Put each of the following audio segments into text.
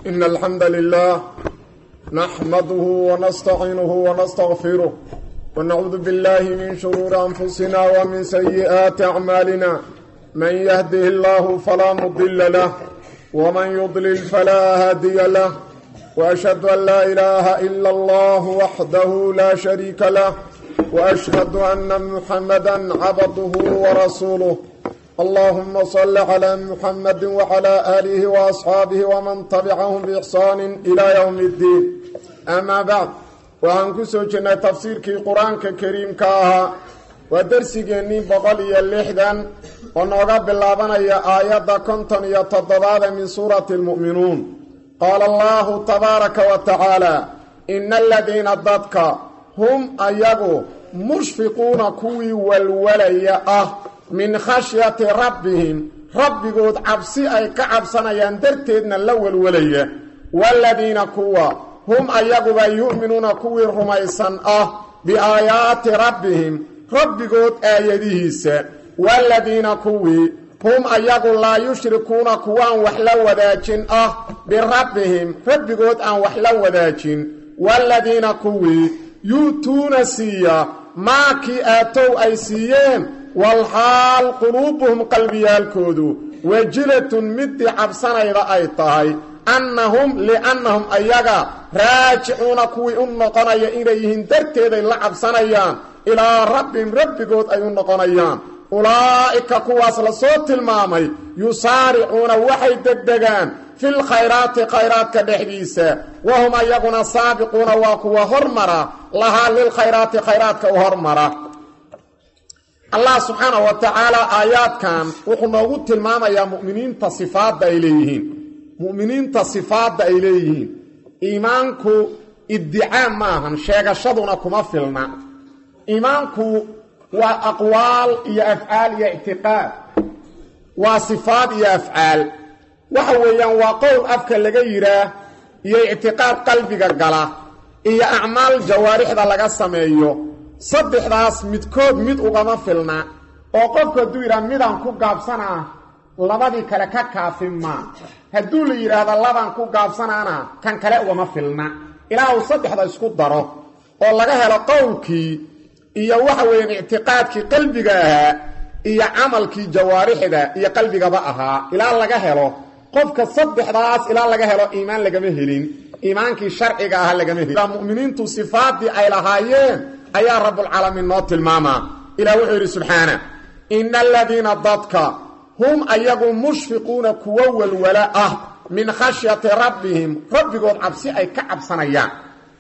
إن الحمد لله نحمده ونستعينه ونستغفره ونعوذ بالله من شرور أنفسنا ومن سيئات أعمالنا من يهده الله فلا مضل له ومن يضلل فلا هادي له وأشهد أن لا إله إلا الله وحده لا شريك له وأشهد أن محمدا عبده ورسوله اللهم صل على محمد وعلى آله وأصحاabه ومن تبعهم بإحsaan إلى يوم الدين أmا bعd waxaan ku soo jirnay tafsiirkii qur-aanka kariimka ahaa waa dersigeennii boqol iyo lixdan oo nooga bilaabanaya aayadda konton iyo toddobaada min suurati اlmu'minuun qaala allahu tabaaraka wa tacaala ina aladiina dadka hum ayagu mushfiquuna kuwii walwalaya ah min khashyati rabbihim rabbigood cabsi ay ka cabsanayaan darteedna la walwalaya waaladiina kuwa hum ayaguba yu'minuuna kuwii rumaysan ah biaayaati rabbihim rabbigood aayadihiisa waaladiina kuwii hum ayagu laa yushrikuuna kuwaan wax la wadaajin ah birabbihim rabbigood aan wax la wadaajin waaladiina kuwii yu'tuuna siiya maakii aatow ay siiyeen walxaal quluubuhum qalbiyaalkoodu wajilatun midii cabsanayda ay tahay annahum liannahum ayaga raajicuuna kuwii u noqonaya inay yihiin darteeday la cabsanayaan ilaa rabbihim rabbigood ay u noqonayaan ulaa'ika kuwaas lasoo tilmaamay yusaaricuuna waxay degdegaan fil khayraati khayraadka dhexdiisa wahum ayaguna saabiquuna waa kuwa hormara lahaa lilkhayraati khayraadka u hormara allah subxaana wa tacaala aayaadkan wuxuu noogu tilmaamayaa mu'miniinta sifaadda ay leeyihiin mu'miniinta sifaadda ay leeyihiin iimaanku iddicaa maahan sheegashaduna kuma filna iimaanku waa aqwaal iyo afcaal iyo ictiqaad waa sifaad iyo afcaal waxa weeyaan waa qowl afka laga yidhaah iyo ictiqaad qalbiga gala iyo acmaal jawaarixda laga sameeyo saddexdaas midkood mid ugama filna oo qofku hadduu yidhaha midaan ku gaabsanaa labadii kale ka kaafin maa hadduu la yidhaahdo labaan ku gaabsanaana kan kale ugama filna ilaa uu saddexda isku daro oo laga helo qowlkii iyo waxa weeyaan ictiqaadkii qalbiga ahaa iyo camalkii jawaarixda iyo qalbigaba ahaa ilaa laga helo qofka saddexdaas ilaa laga helo iimaan lagama helin iimaankii sharciga ahaa lagama helin muminiintu sifaadii ay lahaayeen ayaa rabbulcaalamiin noo tilmaamaa ilah wuxuu yidhi subxaana ina aladiina dadka hum ayagu mushfiquuna kuwo walwala ah min khashyati rabbihim rabbigood cabsi ay ka cabsanayaan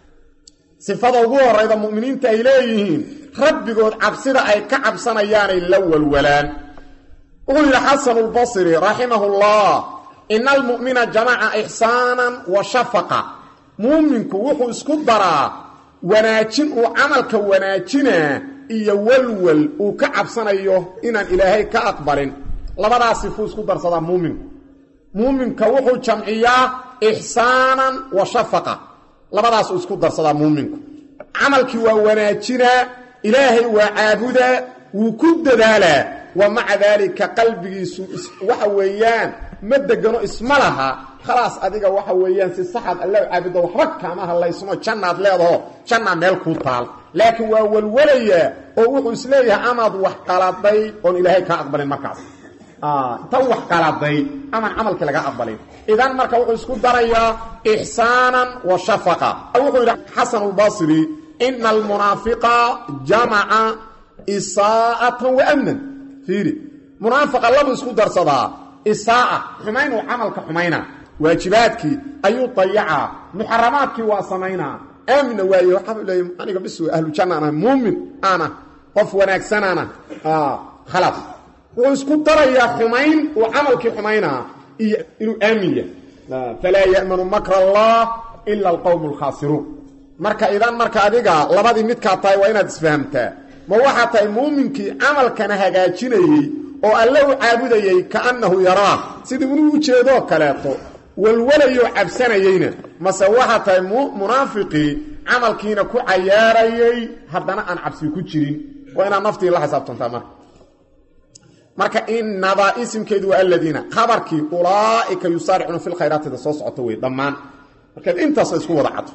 sifada ugu horayda mu'miniinta ay leeyihiin rabbigood cabsida ay ka cabsanayaanay la walwalaan wuxuu yidhi xasanu lbasri raximahullah ina almu'mina jamaca ixsaanan wa shafaqa muuminku wuxuu isku daraa wanaajin uu camalka wanaajinaa iyo walwal uu ka cabsanayo inaan ilaahay ka aqbalin labadaas sifuu isku darsadaa muuminku muuminka wuxuu jamciyaa ixsaanan wa shafaqa labadaasuu isku darsadaa muuminku camalkii waa wanaajinaa ilaahay waa caabudaa wuu ku dadaalaa wa maca daalika qalbigiisu waxa weeyaan ma degano isma laha khalaas adiga waxa weeyaan si saxaad alla caabudo waxba kaama hadlaysno jannaad leedaho jannaa meel kuu taal laakiin waa walwalayaa oo wuxuu isleeyahay amaad wax qaladay oon ilaahay kaa aqbalin markaas tan wax qaladay amaan camalkii laga aqbalin idan marka wuxuu isku darayaa ixsaanan wa shafaqa wuxuu yidhi xasan lbasri ina almunaafiqa jamaca isaa'atan wa amnan fiiri munaafiqa labuu isku darsadaa isaa'a xumayn uu camalka xumaynaa waajibaadkii ayuu dayacaa muxaramaadkii waa samaynaa aamina waaye waxaa leey aniga bis ahlu janna aan ahay muumin aan ah qof wanaagsanaan ah khalaas wuxuu isku darayaa xumayn uu camalkii xumaynaa iyo inuu aamin yahay falaa ya'manu makra allah ila alqowmu alkhaasiruun marka idan marka adiga labadii midkaa tahay waa inaad isfahamtaa ma waxaa tahay muuminkii camalkana hagaajinayey oo alle u caabudayey kaannahu yaraa sidii inuu u jeedoo kaleeto walwalayoo cabsanayeyna mase waxaa tahay munaafiqii camalkiina ku cayaarayey haddana aan cabsi ku jirin waa inaad naftii la xisaabtantaa marka marka inada isimkeedu waa aladiina khabarkii ulaaika yusaaricuuna fi lkhayraatida soo socota wey dhammaan markaad intaas isku wada cadto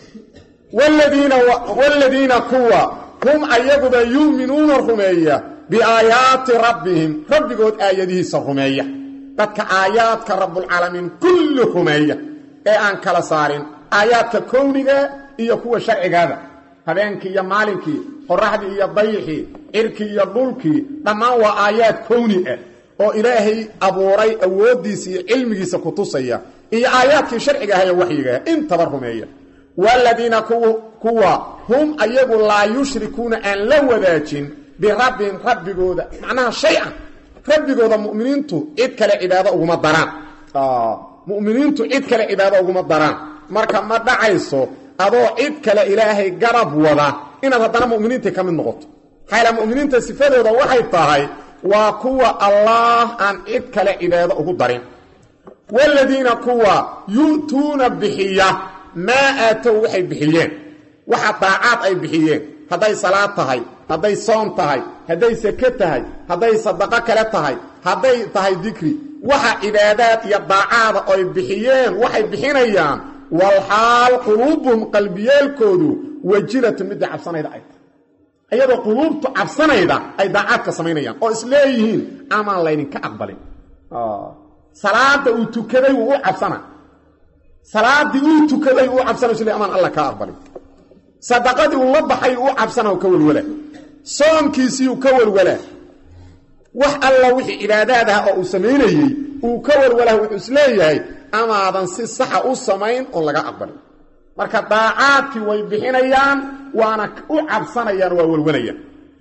wladiina kuwa hum ayaguba yuuminuuna rumeeya biaayaati rabbihim rabbigood aayadihiisa rumeeya dadka aayaadka rabbulcaalamiin kulli rumeeya ee aan kala saarin aayaadka kowniga iyo kuwa sharcigaada habeenkii iyo maalinkii qoraxdii iyo dayixii cirkii iyo dhulkii dhammaan waa aayaad kowni ah oo ilaahay abuuray awooddiisa iyo cilmigiisa ku tusaya iyo aayaadkii sharciga ah ee waxyigaah intaba rumeeya waaladiina kuwa hum ayagu laa yushrikuuna aan la wadaajin birabbihim rabbigooda macnaha shay-an rabbigooda muminiintu cid kale cibaado uguma daraan muminiintu cid kale cibaado uguma daraan marka ma dhacayso adoo cid kale ilaahay garab wada inaad haddana muminiintii ka mid noqoto maxaa muminiinta sifadooda waxay tahay waa kuwa allaah aan cid kale cibaado ugu darin waaladiina kuwa yu'tuuna bixiya maa aatow waxay bixiyeen waxa daacaad ay bixiyeen hadday salaad tahay hadday soon tahay hadday sake tahay hadday sadaqo kale tahay hadday tahay dikri waxa cibaadaad iyo daacaada oy bixiyeen waxay bixinayaan walxaal quluubuhum qalbiyeelkoodu wajilatu midda cabsanayda ay tahay iyadoo quluubtu cabsanayda ay daacaadka samaynayaan oo isleeyihiin amaan laydinka aqbalin salaada uu tukaday wuu u cabsana salaadii uu tukaday uu cabsana isle amaan alla kaa aqbalin sadaqadii uu la baxay u cabsana ka welwala soonkiisiiu ka welwalaa wax alla wixii cibaadaad ah oo uu samaynayey uu ka welwalaa wuxuu isleeyahay amaadan si saxa u samayn oon laga aqbalin marka daacaadkii way bixinayaan waana u cabsanayaan waa welwalayaan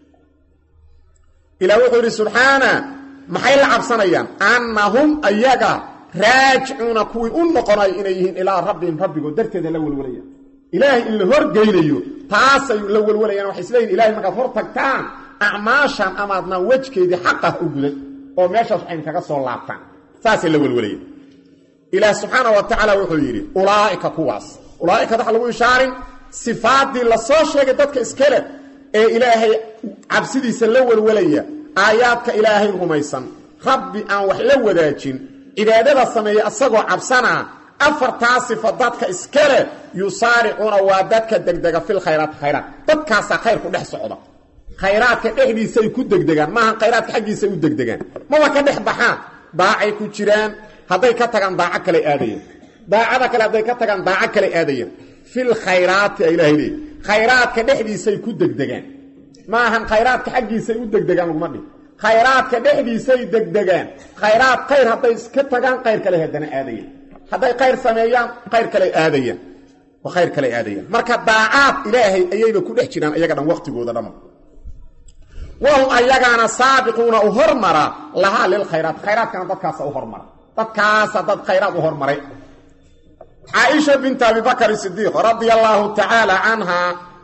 ilah wuxuu yidhi subxaana maxay la cabsanayaan annahum ayaga raajicuuna kuwii u noqonayo inay yihiin ilaa rabbihim rabbigood darteeda la welwalayaan ilaahay in la horgeynayo taasay la welwalayaan waxay isleeyihin ilahay markaad hor tagtaan acmaashan amaadnaan wejkeedii xaqah u guday oo meeshaas waxayn kaga soo laabtaan saasay la welwalayaan ilaah subxaana wa tacaala wuxuu yidhi ulaa'ika kuwaas ulaa'ika waxa lagu ishaarin sifaaddii la soo sheegay dadka iskale ee ilaahay cabsidiisa la welwalaya aayaadka ilaahay rumaysan rabbi aan wax la wadaajin cibaadada sameeya asagoo cabsanaa afartaa sifa dadka iskale yusaaricuuna waa dadka degdega fil khayraat khayraat dadkaasaa khayr ku dhex socda khayraadka dhexdiisay ku degdegaan maaha khayraadka xaggiisay u degdegaan maba ka dhex baxaan daacay ku jiraan hadday ka tagaan daaco kale aadayaan daacada kale hadday ka tagaan daaco kale aadayaan fil khayraati a ilaahay leey khayraadka dhexdiisay ku degdegaan maahan khayraadka xaggiisay u degdegaan laguma dhih khayraadka dhexdiisay degdegaan khayraad khayr hadday iska tagaan khayr kale haddana aadayaan hadday khayr sameeyaan khayr kale aadayaan khayr kale aadayaan marka daacaad ilaahay ayayba ku dhex jiraan iyaga dhan waqtigooda dhama wahum ayagaana saabiquuna u hormara lahaa lilkhayraat khayraadkana dadkaasa u hormara dadkaasa dad khayraad u hormaray caaisha binta abibakr sidiiq radia allaahu tacaala canhaa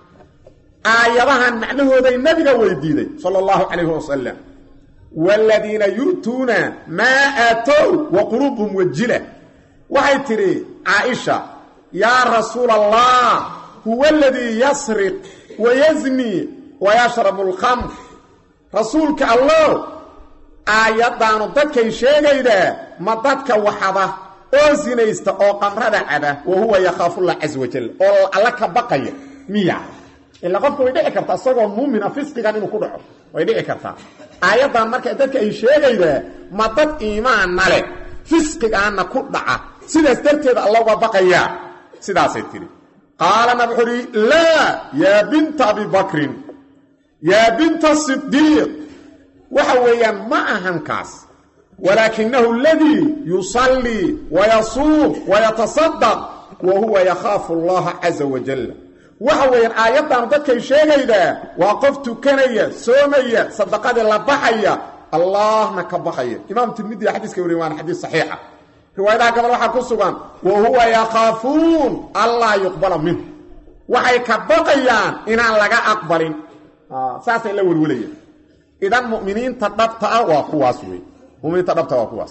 aayadahan macnahooday nabiga weydiiday sala allahu calayhi wasalam waaladiina yu'tuuna maa aatow wa quluubuhum wajila waxay tidhi caaisha yaa rasuula allah huwa aladii yasriq wayazni wayashrabu alkhamr rasuulka allow aayaddaanu dadkay sheegaydaa ma dadka waxada oo sinaysta oo qamrada caba wa huwa yakhaafuullah casa wajal oo alla ka baqaya miya ilaa qofka way dhici kartaa isagoo muumina fisqigan inuu ku dhaco way dhici kartaa aayaddan marka dadka ay sheegaydaa ma dad iimaanna leh fisqigaanna ku dhaca sidaas darteeda alla uga baqayaa sidaasay tidhi qaala nab wuxuu uhi laa yaa binta abibakrin yaa binta sidiiq waxa weeyaan ma ahan kaas walaakinahu aladii yusallii wayasuum wayatasadaq wa huwa yakhaafu allaha caza wajal waxa weeyaan aayaddaanu dadkay sheegaydaa waa qof tukanaya soomaya sadaqadii la baxaya allahna ka baxaya imaam tirmidiya xadiiska wariye waana xadiis saxiixa riwaayadaha gabal waxaa ku sugan wa huwa yakhaafuun allaa yuqbala minhu waxay ka baqayaan inaan laga aqbalin saasay la welwalayaan idan muminiinta dhabta ah waa kuwaas wey muminiinta dhabta waa kuwaas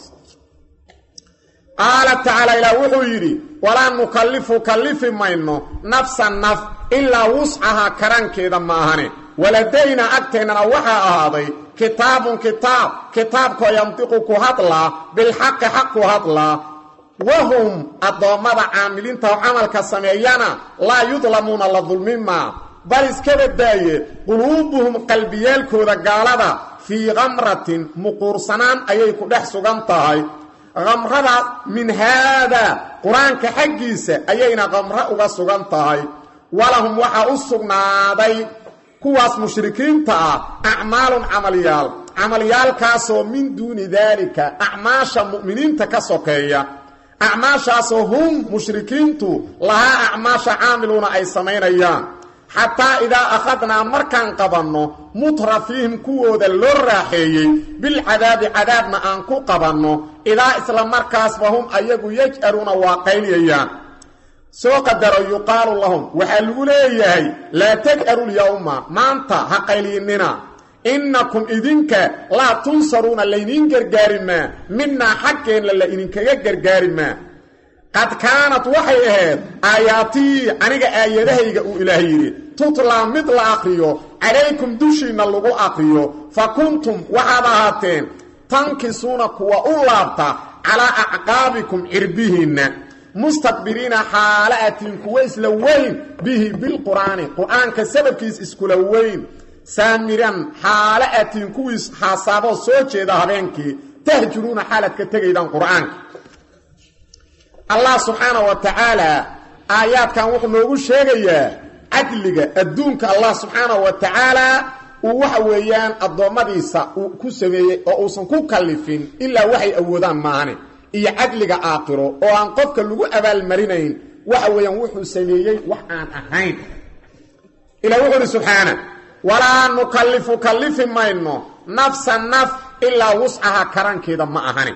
qaala tacaala ilaah wuxuu yidhi walaa nukallifu kallifi mayno nafsa naf ilaa wuscahaa karankeeda maahane waladaynaa agteennana waxaa ahaaday kitaabun kitaab kitaabkoo yantiqu ku hadlaa bilxaqi xaq ku hadlaa wahum addoommada caamiliinta oo camalka sameeyana laa yudlamuuna la dulmimaa bal iska badaaye quluubuhum qalbiyaalkooda gaalada fii kamratin muquursanaan ayay ku dhex sugan tahay kamradaas min haadaa qur-aanka xaggiisa ayayna kamro uga sugan tahay walahum waxaa u sugnaaday kuwaas mushrikiinta ah acmaalun camalyaal camalyaalkaasoo min duuni daalika acmaasha mu'miniinta ka sokeeya acmaashaasoo hum mushrikiintu lahaa acmaasha caamiluuna ay samaynayaan xataa idaa akhadnaa markaan qabanno mutrafiihim kuwooda loo raaxeeyey bilcadaabi cadaabna aan ku qabanno idaa isla markaasba hum ayagu yaj'aluuna waa qayliyayaan soo qadaro yuqaalu lahum waxaa lagu leeyahay laa taj'alu lyawma maanta ha qayliyinnina innakum idinka laa tunsaruuna laydiin gargaari maa minaa xaggeenna la idinkaga gargaari maa qad kaanad waxay ahayd aayaatii aniga aayadahayga uu ilaah yidhi tutlaa mid la aqriyo calaykum dushiinna lagu aqriyo fa kuntum waxaad ahaateen tankisuuna kuwa u laabta calaa acqaabikum cirbihiinna mustakbiriina xaala atiin kuwa isla weyn bihi bilqur'aani qur'aanka sababkiis iskula weyn saamiran xaala atiin kuwiis xaasaaboo soo jeeda habeenkii tahjuruuna xaalaad ka tegaydaan qur'aanka allah subxaana wa tacaala aayaadkan wuxuu noogu sheegayaa cadliga adduunka allah subxaana wa tacaala uu waxa weeyaan addoommadiisa uu ku sameeyey oo uusan ku kallifin ilaa waxay awoodaan maane iyo cadliga aakhiro oo aan qofka lagu abaalmarinayn waxa weeyaan wuxuu sameeyey wax aan ahayn ilah wuxuu uhi subxaana walaa nukallifu kallifi mayno nafsa naf ilaa wuscaha karankeeda ma ahani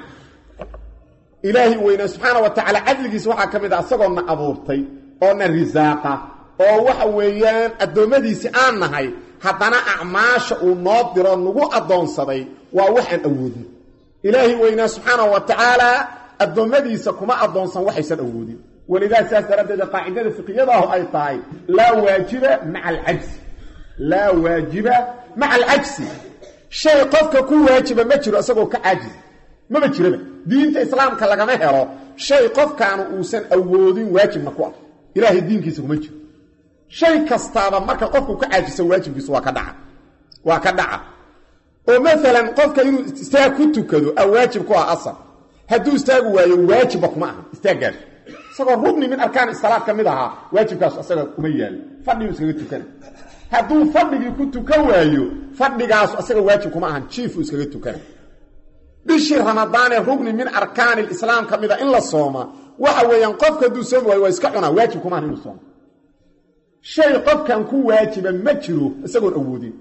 ilaahi weynaa subxaana wa tacaala cadligiisa waxaa ka mid ah asagoo na abuurtay oo na risaaqa oo waxa weeyaan addoommadiisii aan nahay haddana acmaasha uu noo diro nagu addoonsaday waa waxaan awoodin ilaahi weynaa subxaana wa tacaala addoommadiisa kuma addoonsan waxaysan awoodin walidaa saas daraaddeed qaacidada fiqiyadaahu ay tahay laa waajiba maca alcajsi laa waajiba maca alcajsi shay qofka ku waajiba ma jiro isagoo ka caajis maba jiraba diinta islaamka lagama helo shay qofkaanu uusan awoodin waajibna ku ah ilaahay diinkiisa kuma jiro shay kastaaba marka qofku ka caajiso waajibkiisu waa ka dhaca waa ka dhaca oo maalan qofka inuu istaag ku tukado a waajib ku ah asal hadduu istaagu waayo waajibba kuma aha istaaggaas isagoo rugni min arkaan salaad ka mid ahaa waajibkaas asaga kuma yaalo fadhiguu iskaga tukana hadduu fadhigii ku tukan waayo fadhigaasu asaga waajib kuma ahan jiifuu iskaga tukana bishii ramadaanee rugni min arkaani lislaam ka mida in la sooma waxa weeyaan qofka hadduu soomi waayo waa iska cunaa waajib kuma ahan inuu sooma shay qofkan ku waajiba ma jiro isagoon awoodin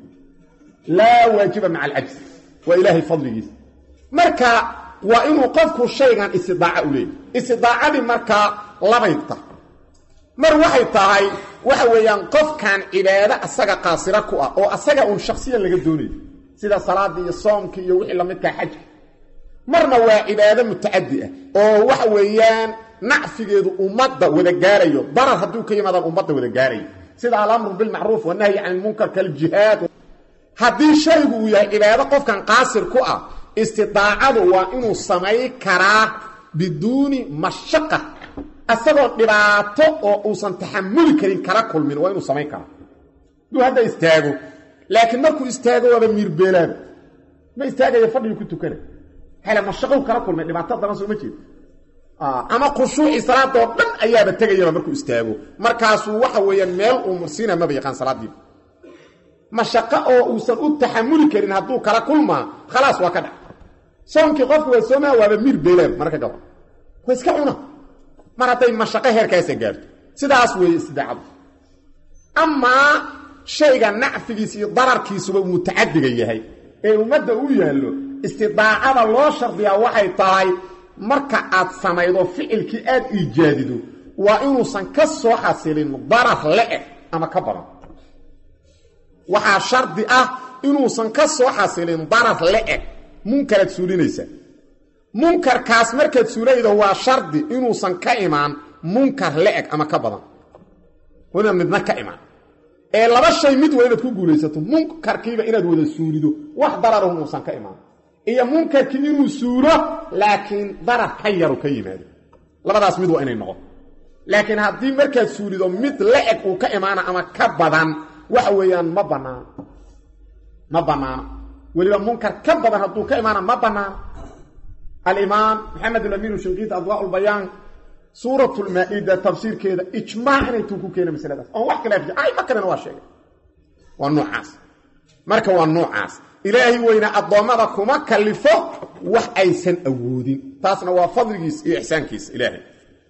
laa waajiba maca alcajsi waa ilaahay fadligiisa marka waa inuu qofku shaygan istidaaca u leeyahy istidaacadii markaa labayta mar waxay tahay waxa weeyaan qofkan cibaado asaga qaasira ku ah oo asaga uun shaksiyan laga doonayo sida salaadii iyo soomkii iyo wixii lamidkaa xajka marna waa cibaado mutacadi ah oo waxa weeyaan nacfigeedu ummadda wada gaarayo darar hadduu ka yimaadaan ummadda wada gaarayo sida alamru bilmacruuf wanahyi can ilmunkar kaljihaad haddii shaygu uu yahay cibaado qofkan qaasir ku ah istidaacadu waa inuu samay karaa biduuni mashaqa asagoo dhibaato oo uusan taxamuli karin kala kulmin waa inuu samayn karaa hadduu hadda istaago laakiin markuu istaago waaba miirbeelaaba ma istaagaya fadhigii ku tukana hele mashaqow kala kulmay dhibaato dana soo ma jeedo ama khushuucii salaadoo dhan ayaaba tegayaba markuu istaago markaasuu waxa weeyaan meel uu mursiina maba yaqaan salaadiiba mashaqo oo uusan u taxamuli karin hadduu kala kulmaa khalaas waa ka dhac soonkii qofku waa soomaa waaba miir beelaaba marka gaba waa iska cuna mar hadday mashaqo heerkaasa gaarto sidaas weeye istidaacadu amaa shayga nacfigiisa iyo dararkiisuba mutacadiga yahay ee ummadda u yaallo istidaacada loo shardiyaa waxay tahay marka aad samaydo ficilkii aad iijaadido waa inuusan ka soo xasilin darar le-eg ama ka badan waxaa shardi ah inuusan ka soo xasilin darar le-eg munkaraad suulinaysa munkarkaas markaad suulaydo waa shardi inuusan ka imaan munkar le-eg ama ka badan ina midna ka imaan ee laba shay mid waa inaad ku guulaysato munkarkiiba inaad wada suulido wax dararun uusan ka imaan iyo munkarkii inuu suulo laakiin darar ka yaru ka yimaado labadaas mid waa inay noqon laakiin haddii markaad suulido mid la-eg uu ka imaana ama ka badan waxa weeyaan ma banaano ma banaano weliba munkar ka badan hadduu ka imaana ma banaano alimaam maxamed alamiin shinqiid adwaa lbayaan suurat lmaa-ida tafsiirkeeda ijmaac inay tuu ku keena masaladaas oon wax kale ayma kalena waa sheegay waa noocaas marka waa noocaas ilaahay weyna addoommada kuma kalifo wax aysan awoodin taasna waa fadligiisa iyo ixsaankiisa ilaahay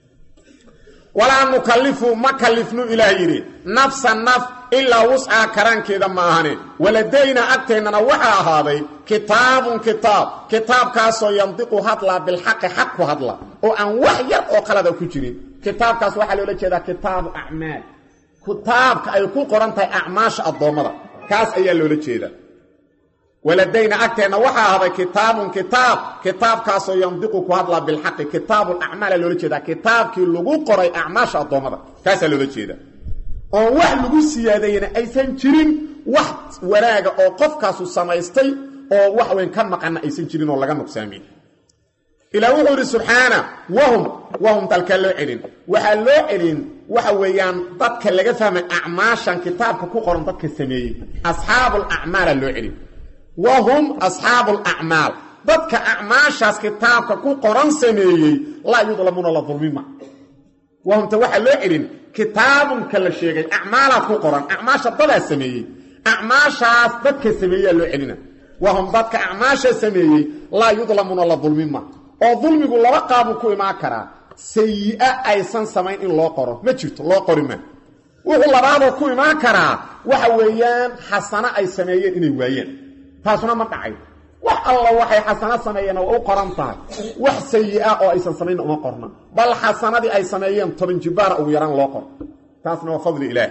walaa nukallifu ma kalifnu ilaah yidhi nafsa naf ilaa wuscaa karaankeeda ma ahane waladayna agteennana waxaa ahaaday kitaabun kitaab kitaabkaasoo yandiqu hadlaa bilxaqi xaq ku hadla oo aan wax yar oo qalada ku jirin kitaabkaas waxaa loola jeedaa kitaabu acmaal kitaabka ay ku qoran tahay acmaasha addoommada kaas ayaa loola jeedaa waladayna agteenna waxaa ahday kitaabun kitaab kitaabkaasoo yandiqu ku hadlaa bilxaqi kitaabulacmaala loola jeedaa kitaabkii lagu qoray acmaasha addoommada kaasaa loola jeeda oon wax lagu siyaadeeyana aysan jirin wax wanaaga oo qofkaasu samaystay oo wax weyn ka maqana aysan jirin oo laga nuqsaamiy ilaa wuxuu idhi subxaana wahum wahum dalkaa loo celin waxaa loo celin waxa weeyaan dadka laga fahmay acmaashan kitaabka ku qoran dadka sameeyey asxaabulacmaala loo celin wahum asxaabu lacmaal dadka acmaashaas kitaabka ku qoran sameeyey laa yudlamuuna la dulmima wahumta waxaa loo celin kitaabunka la sheegay acmaalaad ku qoran acmaasha dadaa sameeyey acmaashaas dadka sameeyaa loo celina wahum dadka acmaasha sameeyey laa yudlamuuna la dulmima oo dulmigu laba qaabuu ku imaan karaa sayi-a aysan samayn in loo qoro ma jirto loo qori ma wuxuu labaadoo ku imaan karaa waxa weeyaan xasano ay sameeyeen inay waayeen taasuna ma dhacay wax alla waxay xasano sameeyeen waa u qoran tahay wax sayi-a oo aysan samayn uma qorna bal xasanadii ay sameeyeen toban jibaara ugu yaraan loo qoro taasna waa fadli ilaah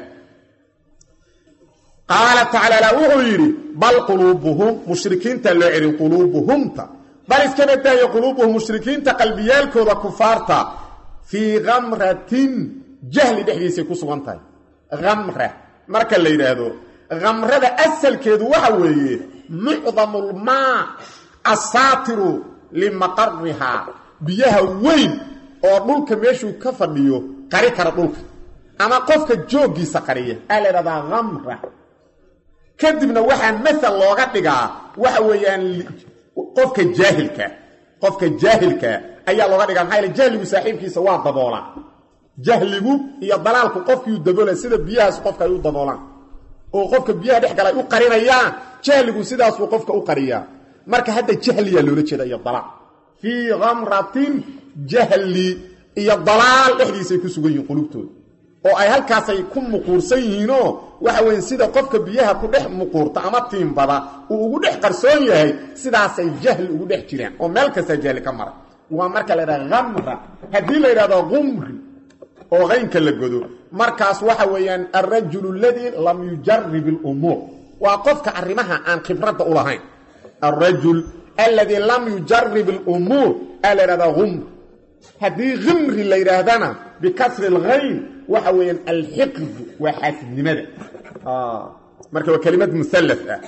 qaala tacaala wuxuu yidhi bal quluubuhum mushrikiinta loo celin quluubuhumta bal iska badaaye quluubuhum mushrikiinta qalbiyaalkooda kufaarta fii kamratin jahli dhexdiisay ku sugan tahay kamra marka la yidhaahdo kamrada asalkeedu waxa weeye mucdamulmaa asaatiru limaqarihaa biyaha weyn oo dhulka meeshuu ka fadhiyo qari kara dhulka ama qofka jooggiisa qariya aa la ydhahdaa kamra kadibna waxaa masal looga dhigaa waxa weeyaan qofka jaahilka qofka jaahilka ayaa looga dhigaa maxaa yale jahligu saaxiibkiisa waa daboolaa jahligu iyo dalaalku qofkiiu daboola sida biyahaas qofka ay u daboolaan oo qofka biyaha dhex gala ay u qarinayaan jahligu sidaasuu qofka u qariyaa marka hadda jahliyaa loola jeeda iyo dalaal fii kamratin jahli iyo dalaal dhexdiisay ku sugan yihiin qulubtooda oo ay halkaasay ku muquursan yihiinoo waxa weeye sida qofka biyaha ku dhex muquurta ama tiimbada uu ugu dhex qarsoon yahay sidaasay jahli ugu dhex jiraan oo meel kastaa jahli ka mara waa marka la yidhahda kamra haddii la yidhahdo qumri oo qaynka la godo markaas waxa weeyaan alrajulu aladii lam yujarib alumuur waa qofka arrimaha aan khibradda u lahayn alrajul alladii lam yujarib alumuur aa la yidhahdaa umr haddii khimri la yidhaahdana bikasri alghayn waxa weeyaan alxiqdu waa xaasidnimada marka waa kelimad musallas ah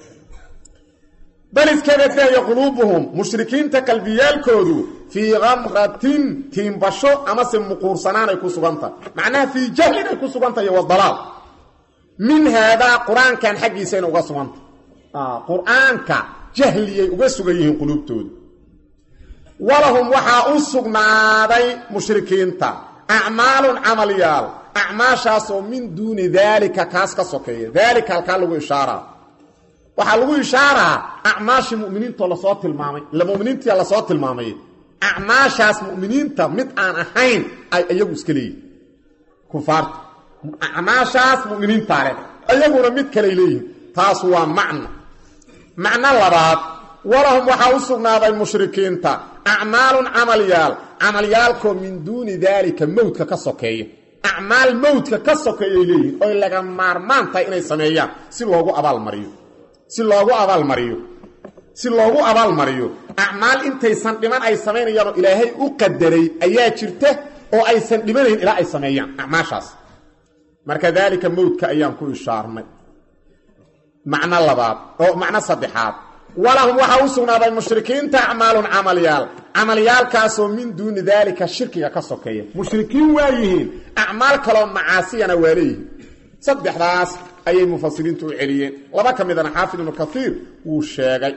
bal iskaba daaya quluubuhum mushrikiinta qalbiyaalkoodu fii kamratin tiimbasho amase muquursanaanay ku sugantahay macnaha fii jahlin ay ku sugantahay wa dalaal min haadaa qur-aankan xaggiisayna uga sugantah qur-aanka jahliyay uga sugan yihiin quluubtooda walahum waxaa u sugnaaday mushrikiinta acmaalun camalyaal acmaashaasoo min duuni daalika kaas ka sokeeya daalika halkaa lagu ishaaraa waxaa lagu ishaaraa acmaashii muminiintoo lasoo tilmaamay ila muminiintia lasoo tilmaamay acmaashaas muminiinta mid aan ahayn ay iyagu iska leeyihin kufaarta acmaashaas muminiintaa leh iyaguna mid kaley leeyihin taas waa macno macno labaad walahum waxaa u sugnaaday mushrikiinta acmaalun camalyaal camalyaalkoo min duuni daalika mowdka ka sokeeya acmaal mowdka ka sokeeyay leeyihin oy laga maarmaan tahay inay sameeyaan si loogu abaalmariyo si loogu abaalmariyo si loogu abaalmariyo acmaal intaysan dhiman ay samaynayaanoo ilaahay u qadaray ayaa jirta oo aysan dhimanayn ilaa ay sameeyaan acmaashaas marka daalika mowdka ayaan ku ishaarnay macno labaad oo macno saddexaad walahum waxaa u sugnaaday mushrikiinta acmaalun camalyaal camalyaalkaasoo min duuni daalika shirkiga ka sokeeya mushrikiin waa yihiin acmaal kaloo macaasiyana waa leeyihiin saddexdaas ayay mufasiriintu u celiyeen laba ka midana xaafid ibnu kaiir wuu sheegay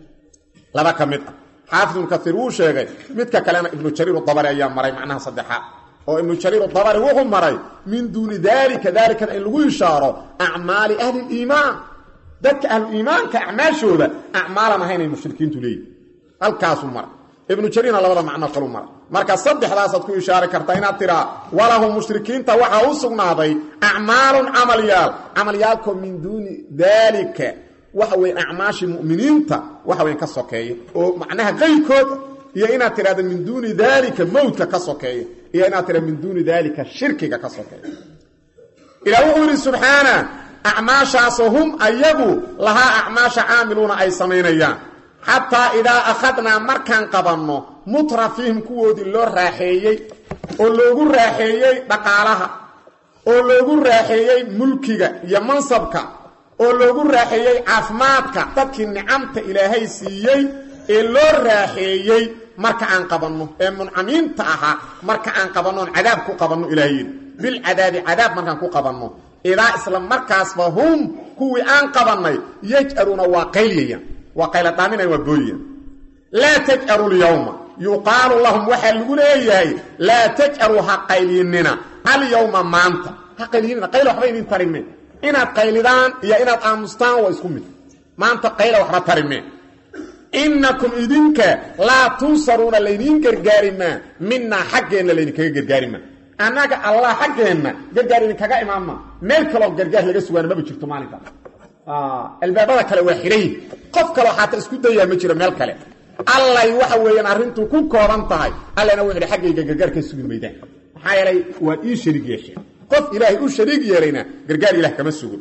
laba ka mid ah xaafid ibnu kaiir wuu sheegay midka kalena ibnu jariir dabari ayaa maray macnaha saddexaad oo ibnu jariir dabari wuxuu maray min duuni daalika daalikana in lagu ishaaro acmaali ahli liimaan dadka ahluiimaanka acmaashooda acmaalan ahaynay mushrikiintu leeyihin halkaasuu maray ibnu jariirna labada macno kalu maray marka saddexdaasaad ku ishaari kartaa inaad tiraa walahum mushrikiinta waxaa u sugnaaday acmaalun camalyaal camalyaalkoo min duuni daalika waxa weyn acmaashii mu'miniinta waxa weyn ka sokeeya oo macnaha qayrkood iyo inaad tidhahdo min duuni daalika mowdka ka sokeeya iyo inaad tidhahdo min duuni daalika shirkiga ka sokeeya ilah wuxuu yidhi subxaana acmaashaasoo hum ayagu lahaa acmaasha caamiluuna ay samaynayaan xataa idaa akhadnaa markaan qabanno mutrafiihim kuwoodii loo raaxeeyey oo loogu raaxeeyey dhaqaalaha oo loogu raaxeeyey mulkiga iyo mansabka oo loogu raaxeeyey caafimaadka dadkii nicamta ilaahay siiyey ee loo raaxeeyey marka aan qabanno ee muncamiinta ahaa marka aan qabanno oon cadaab ku qabanno ilahay yidhi bilcadaabi cadaab markaan ku qabanno idaa isla markaasba hum kuwii aan qabannay yaj'aluuna waa qayliyayaan waa qayladhaaminayan waa booyayaan laa taj'alu lyawma yuqaalu lahum waxaa lagu leeyahay laa taj'aluu ha qaylinina alyawma maanta ha qaylinina qayla waxba idin tarime inaad qaylidaan iyo inaad aamustaan waa isku mid maanta qayla waxba tarime innakum idinka laa tunsaruuna laydiin gargaarimaa minaa xaggeenna laydinkaga gargaarimaa annaga allah xaggeenna gargaar idinkaga imaanma meel kaloo gargaar laga sugaana maba jirto maalinka albaabada kale waa xidhay qof kaloo xaata isku dayaa ma jiro meel kale allay waxa weeyaan arrintu ku kooban tahay allana wuxu hi xaggayga gargaar ka sugi maydaan maxaa yeelay waad ii shariig yeesheen qof ilaahay u shariig yeelayna gargaar ilaah kama sugo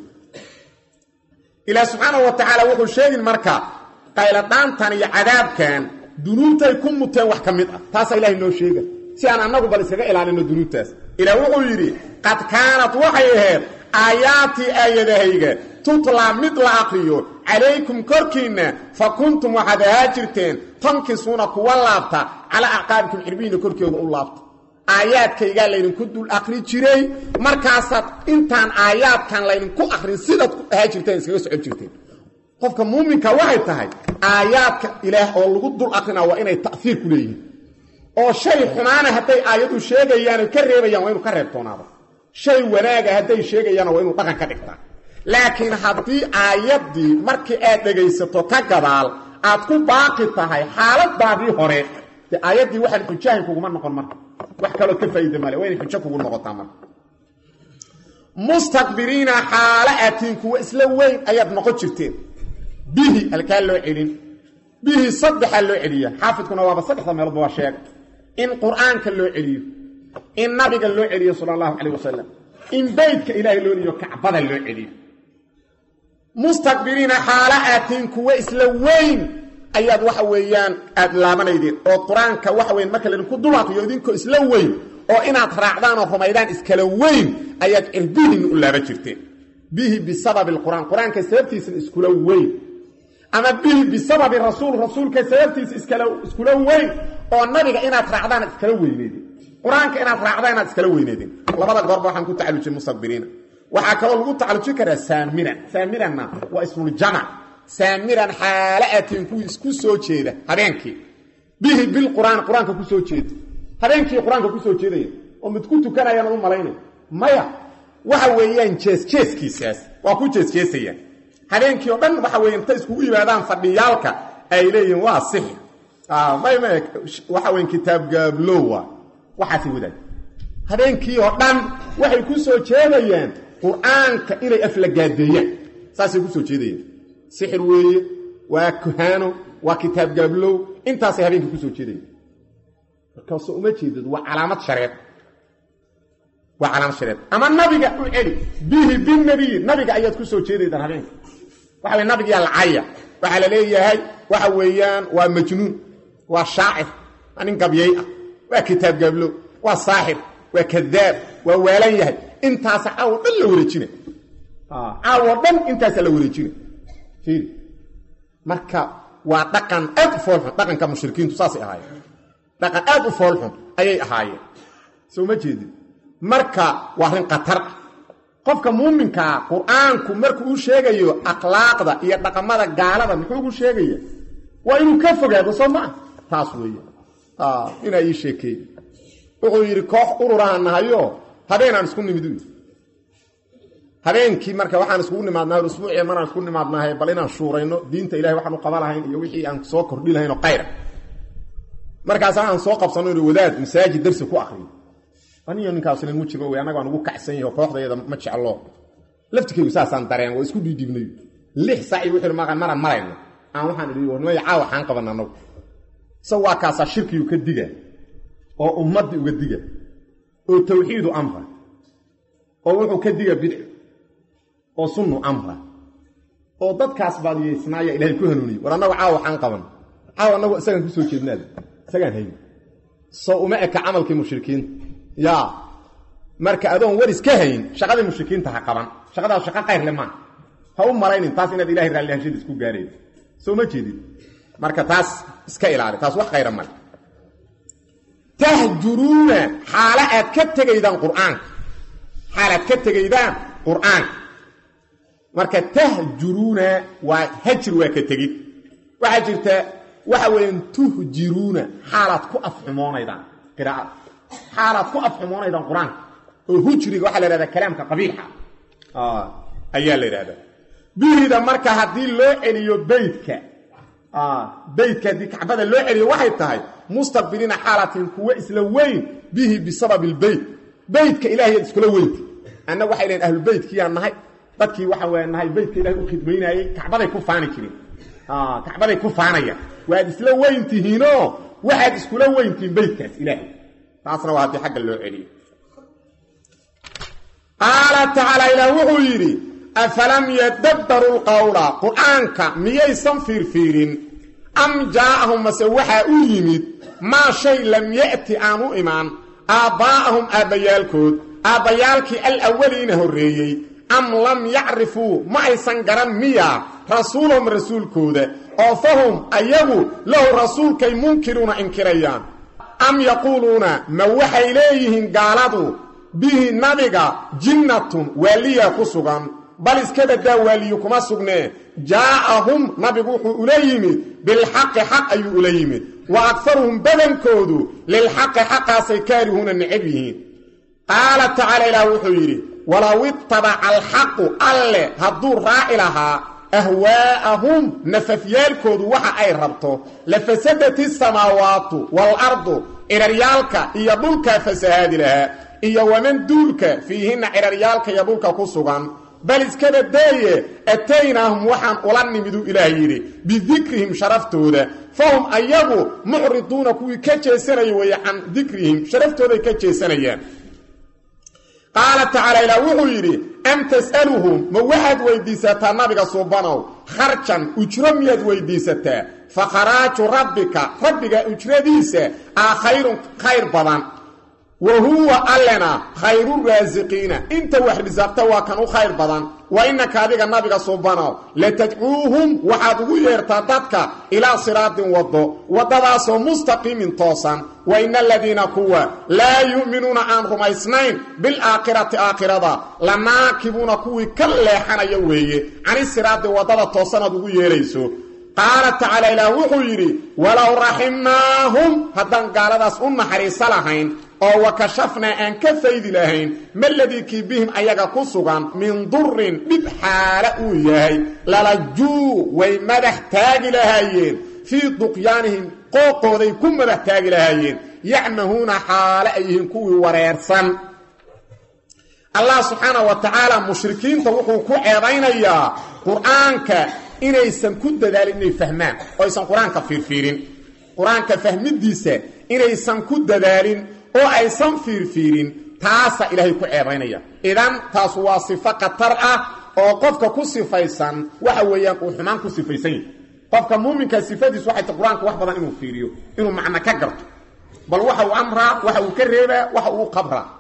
ilaah subxaanahu wa tacaala wuxuu sheegin marka qayladhaantan iyo cadaabkan dunuubtay ku muteen wax ka mid ah taasaa ilahay noo sheega si aan annagu bal iskaga ilaalino dunuubtaas ilaah wuxuu yidhi qad kaanat waxay ahayd aayaatii aayadahayga tutlaa mid la aqriyo calaykum korkiinna fa kuntum waxaad ahaa jirteen tankisuuna kuwa laabta calaa acqaabikum cirbihiinna korkooda u laabta aayaadkaygaa laydinku dul aqri jiray markaasaad intaan aayaadkan laydinku aqrin sidaad ku ahaa jirteen iskaga socon jirteen qofka muuminka waxay tahay aayaadka ilaah oo lagu dul aqrinaa waa inay ta'hiir ku leeyihiin oo shay xumaana hadday aayadu sheegayaano ka reebayaan waa inuu ka reebtoonaado shay wanaaga hadday sheegayaanna waa inuu dhaqan ka dhigtaa laakiin haddii aayaddii markii aad dhegaysato ka gadaal aad ku baaqi tahay xaaladaadii hore dee aayaddii waxaan xujahay kuguma noqon marka wax kaloo ka faa'iida male waa inay xujo kugu noqotaa marka mustakbiriina xaalo aatiin kuwa isla weyn ayaad noqon jirteen bihi halkaa loo celin bihi saddexaa loo celiya xaafidkuna waaba saddexda meeloodba waa sheega in qur'aanka loo celiyo in nabiga loo celiyo sala allahu calayh wasalam in beydka ilaahay loo celiyo kacbada loo celiyo mustakbiriina xaalo aatiin kuwa isla weyn ayaad waxa weeyaan aad laabanaydeen oo qur-aanka waxa weyan marka laydinku dul aqriyo idinkoo isla weyn oo inaad raacdaan oo rumaydaan iskala weyn ayaad cirbihiinna u laaban jirteen bihi bisababi alqur'aan qur-aanka sababtiisana iskula weyn ama bihi bisababi rasuul rasuulka sababtiisa iskala iskula weyn oo nabiga inaad raacdaan iskala weyneedeen qur-aanka inaad raacdaan inaad iskala weyneedeen labada goorba waxaan ku tacalujin mustakbiriina waxaa kaloo lagu tacalujin karaa saamiran saamiranna waa ismuljamac saamiran xaalo aatiin kuwii isku soo jeeda habeenkii bihi bilqur'aan qur-aanka ku soo jeeda habeenkii qur-aanka ku soo jeedaya oo mid ku tukanayaan u malaynay maya waxa weeyaan jeesjeeskiisaas waa ku jeesjeesayaan habeenkii oo dhan waxa weeye inta iskugu yimaadaan fadhiyaalka ay leeyihiin waa sixir may may waxa weyn kitaab gaablowa waxaasi wadaag habeenkii oo dhan waxay ku soo jeedayaan qur-aanka inay aflagaadeeyaan saasay ku soo jeedayaan sixir weeye waa kuhaano waa kitaab gaablow intaasay habeenkii ku soo jeedayaan markaasoo uma jeedad waa calaamad shareed waa calaamad shareed ama nabiga u celi bihi binabiyi nabiga ayaad ku soo jeedaydaan habeenka waxa wey nabigiyaa lacaya waxaa la leeyahay waxa weeyaan waa majnuun waa shaacir waa nin gabyay ah waa kitaab gaablow waa saaxir waa kadaab waa waalan yahay intaasa caawo dhan la wareejina caawo dhan intaasa la wareejina fiiri marka waa dhaqan aad u foolxun dhaqanka mushrikiintu saasay ahaayeen dhaqan aad u foolxun ayay ahaayeen soo ma jeedin marka waa arrin khatar ah qofka muuminkaa qur-aanku markuu u sheegayo akhlaaqda iyo dhaqamada gaalada muxuu ugu sheegaya waa inuu ka fogaado soo maa taas weeye inaa ii sheekeey wuxuu yidhi koox ururahaan nahayo habeenaan isku nimid u habeenkii marka waxaan iskugu nimaadnahay usbuuciya maraan isku nimaadnahay bal inaan shuurayno diinta ilahay waxaan u qaba lahayn iyo wixii aan soo kordhi lahayn oo qayra markaasa aan soo qabsano inu wadaad masaajid darsi ku akriyo aniyo ninkaaslan wejiga wey annagaan ugu kacsan yaho kooxdayada ma jeclo laftikaygu saasaan dareen waa isku dhiidhiibnayo lix saaci wuxuu maqan maraan marayno aan waxaan idhi warnimay caawa xaan qaban annagu sa waa kaasaa shirkiyu ka diga oo ummaddii uga diga oo tawxiidu amra oo wuxuu ka diga bidci oo sunnu amra oo dadkaas baadiyeysnaaya ilahay ku hanuuniye war annagu caawa xaan qaban caawa annagu isagaan kusoo jeednaada isagaan hayn soo uma eka camalkii mushrikiinta yaa marka adoon waris ka hayn shaqadii mushrikiinta ha qaban shaqadaas shaqo qayr le maaha ha u malaynin taas inaad ilahay raallihashada isku gaareen soo ma jeedin marka taas iska ilaali taas wax khayra male tahjuruuna xaalo aad ka tegaydaan qur-aanka xaal aad ka tegaydaan qur-aanka marka tahjuruuna waa hajir waa ka tegid waxaa jirta waxa weeyaan tuhjiruuna xaalaad ku afxumoonaydaan qiraa'ada xaalaad ku afxumoonaydaan qur-aanka oo hujriga waxaa la yhahdaa kalaamka qabiixa ayaa la yidhahdaa bihida marka haddii loo celiyo beydka beydka haddii kacbada loo celiyo waxay tahay mustaqbiliina xaalatin kuwa isla weyn bihi bisabab ilbeyt beydka ilahayaad iskula weynta annaga waxay lehin ahlubeytkiyaan nahay dadkii waxa waa nahay beydka ilahay u khidmaynaayey kacbaday ku faani jireen kacbaday ku faanayaan waad isla weyntihiinoo waxaad iskula weyntihiin beydkaas ilaahay taasna waa haddii xagga loo celiyo qaala tacaala ilaah wuxuu yidhi afalam yadabbaru lqowla qur-aanka miyaysan fiirfiirin am jaa'ahum mase waxaa u yimid maa shay lam ya'ti aan u imaan aabbaa'ahum aabbayaalkood aabbayaalkii alawaliina horreeyey am lam yacrifuu ma aysan garan miya rasuulahum rasuulkooda oo fahum ayagu lahu rasuulkay munkiruuna inkirayaan am yaquuluuna ma waxay leeyihiin gaaladu bihi nabiga jinnatun waaliya ku sugan bal iska badaa waaliyu kuma sugnee jaa'ahum nabigu wuxuu ula yimid bilxaqi xaq ayuu ula yimid wa akharuhum badankoodu lilxaqi xaqaasay kaarihuuna necab yihiin qaala tacaala ilaah wuxuu yidhi walow ittabaca alxaqu alle hadduu raaci lahaa ahwaa'ahum nafafyaalkoodu waxa ay rabto lafasadat isamaawaatu waalardu ciraryaalka iyo dhulkaa fasahaadi lahaa iyo waman duulka fiihinna ciraryaalka iyo dhulka ku sugan bal iska badeeye ataynaahum waxaan ula nimiduu ilaah yidhi bidikrihim sharaftooda fahum ayagu mucriduuna kuwii ka jeesanaya weeye can dikrihim sharaftooday ka jeesanayaan qaala tacaala ilaah wuxuu yidhi am tas'aluhum ma waxaad weydiisataa nabiga suubanow kharjan ujro miyaad weydiisataa fa kharaaju rabbika rabbiga ujradiisa aa khayrun khayr badan wa huwa allena khayru raasiqiina inta wax risaaqta waa kan u khayr badan wa innaka adiga nabiga suubanow latadcuuhum waxaad ugu yeertaa dadka ilaa siraatin waddo waddadaasoo mustaqiimin toosan wa ina aladiina kuwa laa yu'minuuna aan rumaysnayn bilaakhirati aakhirada lanaakibuuna kuwii ka leexanaya weeye cani siraadi waddada toosanaad ugu yeerayso qaala tacaala ilaah wuxuu yidhi walow raximnaahum haddaan gaaladaas u naxariiso lahayn oo wa kashafnaa aan ka faydi lahayn maladii kii bihim ayaga ku sugan min durin dhib xaala uu yahay lalajuu way madax taagi lahaayeen fii duqyaanihim qooqooday ku madax taagi lahaayeen yacmahuuna xaale ay yihiin kuwii wareersan allah subxaana wa tacaala mushrikiinta wuxuu ku ceebaynayaa qur-aanka inaysan ku dadaalin inay fahmaan oo aysan qur-aanka fiirfiirin qur-aanka fahmidiisa inaysan ku dadaalin oo aysan fiirfiirin taasa ilaahay ku ceebaynaya idan taas waa sifo khatar ah oo qofka ku sifaysan waxa weeyaan uu xumaan ku sifaysan yahay qofka muuminka sifadiisu waxay ta qur-aanka wax badan inuu fiiriyo inuu macno ka garto bal waxa uu amraa waxa uu ka reebaa waxa uu qabraa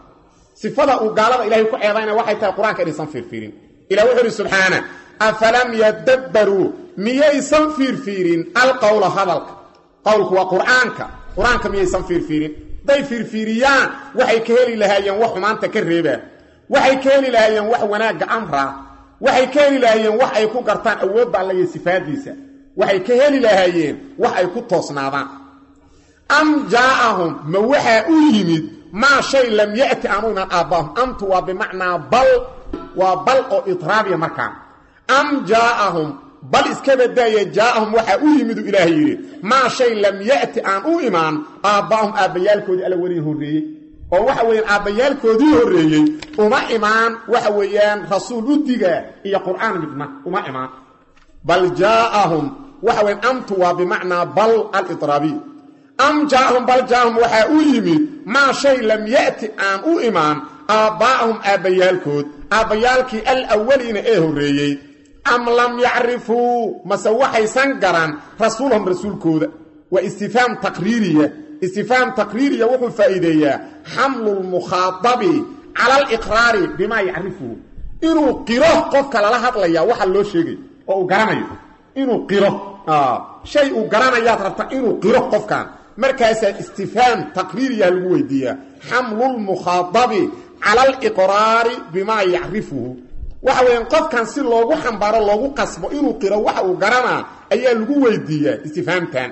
sifada uu gaalada ilahay ku ceebayna waxay tahay qur-aanka inaysan fiirfiirin ilah wuxuu ihi subxaana afalam yadabbaruu miyaysan fiirfiirin alqowla hadalka qowlku waa qur-aanka qur-aanka miyaysan fiirfiirin hadday fiirfiiriyaan waxay ka heli lahaayeen wax xumaanta ka reebaa waxay ka heli lahaayeen wax wanaagga amraa waxay ka heli lahaayeen wax ay ku gartaan awoodda alla iyo sifaadiisa waxay ka heli lahaayeen wax ay ku toosnaadaan am jaaahum ma waxaa u yimid maa shay lam yati aanu iman aabbaahum amtu waa bimacnaa bal waa bal oo idraabiya markaan am jaaahum bal iska badaaya jaaahum waxaa u yimidu ilaahay yidhi maa shay lam yati aan u imaan aabbaahum aabbayaalkoodii alla weli horreeyey oo waxa weeyaan aabbayaalkoodii horreeyey uma imaan waxa weeyaan rasuul u digaa iyo qur'aan midna uma imaan bal jaaahum waxa weyaan amtu waa bimacnaa bal alidraabiy am jaaahum bal jaaahum waxaa u yimid maa shay lam ya'ti aan u imaan aabbaa'ahum aabbayaalkood aabbayaalkii alawaliina ee horreeyey am lam yacrifuu mase waxaysan garan rasuulahum rasuulkooda waa istifhaam taqriiriya istifhaam taqriiriya wuxuu faa'iideeyaa xamlu lmukhaadabi cala aliqraari bimaa yacrifuhu inuu qiro qofka lala hadlaya waxa loo sheegay oo uu garanayo inuu qiro shay uu garanayaad rabta inuu qiro qofkan markaasaa istifhaam taqriiriya lagu weydiiyaa xamlu lmukhaadabi cala aliqraari bimaa yacrifuhu waxa weeyaan qofkan si loogu xambaaro loogu qasbo inuu qiro waxa uu garanaa ayaa lagu weydiiyaa istifhaamtan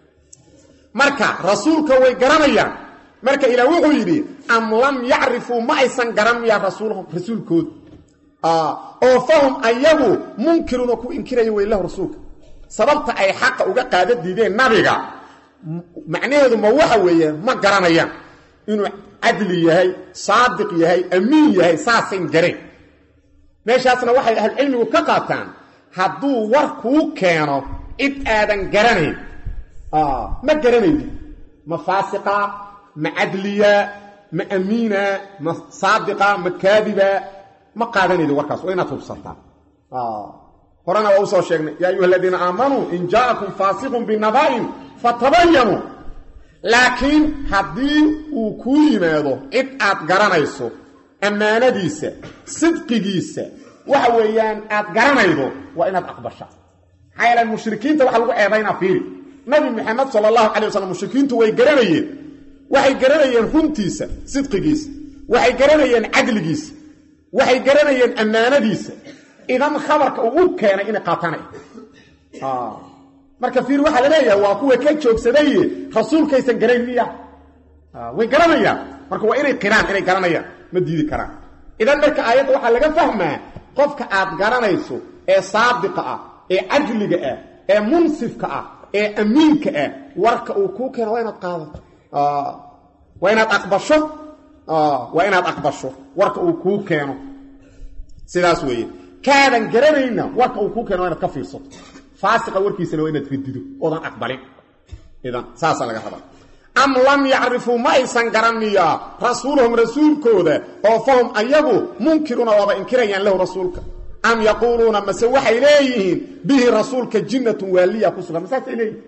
marka rasuulka way garanayaan marka ilaah wuxuu yidhi am lam yacrifuu ma aysan garan miyaa rasuulhum rasuulkooda oo fahum ayagu munkiruuna ku inkiraya weylahu rasuulka sababta ay xaqa uga qaada diideen nabiga macnaheedu ma waxa weeye ma garanayaan inuu cadli yahay saadiq yahay amiin yahay saasayn gareen meeshaasna waxay ahlucilmigu ka qaataan hadduu war kuu keeno cid aadan garanayn ma garanaydi ma faasiqa ma cadliya ma amiina ma saadiqa ma kaadiba ma qaadanaydi warkaas waa inaad hubsataa horena waa usoo sheegnay yaa ayuha aladiina aamanuu in jaa'akum faasiqun binaba'in fatabayanuu laakiin haddii uu kuu yimaado cid aad garanayso ammaanadiisa sidqigiisa waxa weeyaan aad garanaydo waa inaad aqbashaa maxaa yeele mushrikiinta waxa lagu eedaynaa fiiri nabi maxamed sala allahu calay wasalam mushrikiintu way garanayeen waxay garanayeen runtiisa sidqigiisa waxay garanayeen cadligiisa waxay garanayeen ammaanadiisa idan khabarka uu u keenay inay qaatana marka fiir waxaa la leeyahay waa kuwa ka joogsadaye rasuulkaysan garayn miya way garanayaan marka waa inay qiraan inay garanayaan ma diidi karaan idan marka aayadda waxaa laga fahmaa qofka aad garanayso ee saadiqa ah ee cadliga ah ee munsifka ah ee amiinka ah warka uu kuu keeno waa inaad qaadato waa inaad aqbasho waa inaad aqbasho warka uu kuu keeno sidaas weeye kaadan garanayna warka uu kuu keeno waa inaad ka fiirsato faasiqa warkiisana waa inaad ridido oodan aqbalin idan saasaa laga rabaa am lam yacrifuu ma aysan garaniyaa rasuulahum rasuulkooda oo fahum ayagu munkiruuna waaba inkirayaan lahu rasuulka am yaquuluuna mase waxay leeyihiin bihi rasuulka jinnatun waaliya ku sugan masaasay leeyihin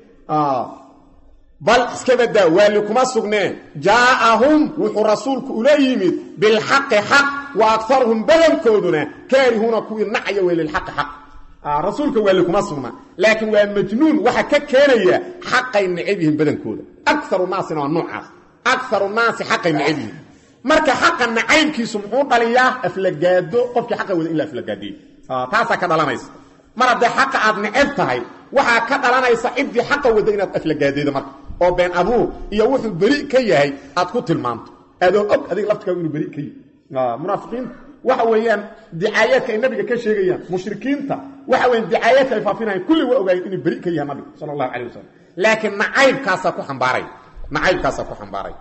bal iska badaa waali kuma sugneen jaa'ahum wuxuu rasuulku ula yimid bilxaqi xaq wa akaruhum badankooduna kaarihuuna kuwii nacya wey lilxaqi xaq rasuulka waali kuma sugna laakiin waa majnuun waxa ka keenaya xaqay necab yihiin badankooda akaru naasina waa noocaas akaru naasi xaqay necab yihiin marka xaqa nacaybkiisu muxuu dhaliyaa aflagaado qofkii xaqa wada in la aflagaadiyo taasaa ka dhalanaysa mar haddee xaqa aad necab tahay waxaa ka dhalanaysa ciddii xaqa wada inaad aflagaadaydo marka oo been abuur iyo wuxuu beri ka yahay aad ku tilmaamto adoo og adiga laftikaagu inuu beri ka yahy munaafiqiinta waxa weeyaan dicaayaadka ay nabiga ka sheegayaan mushrikiinta waxa weyan dicaayaadka ay faafinayan kulli waa ogaayeen inuu beri ka yahay nabiga sala allahu calay wasalam laakiin nacaybkaasaa ku ambaaray nacaybkaasaa ku xambaaray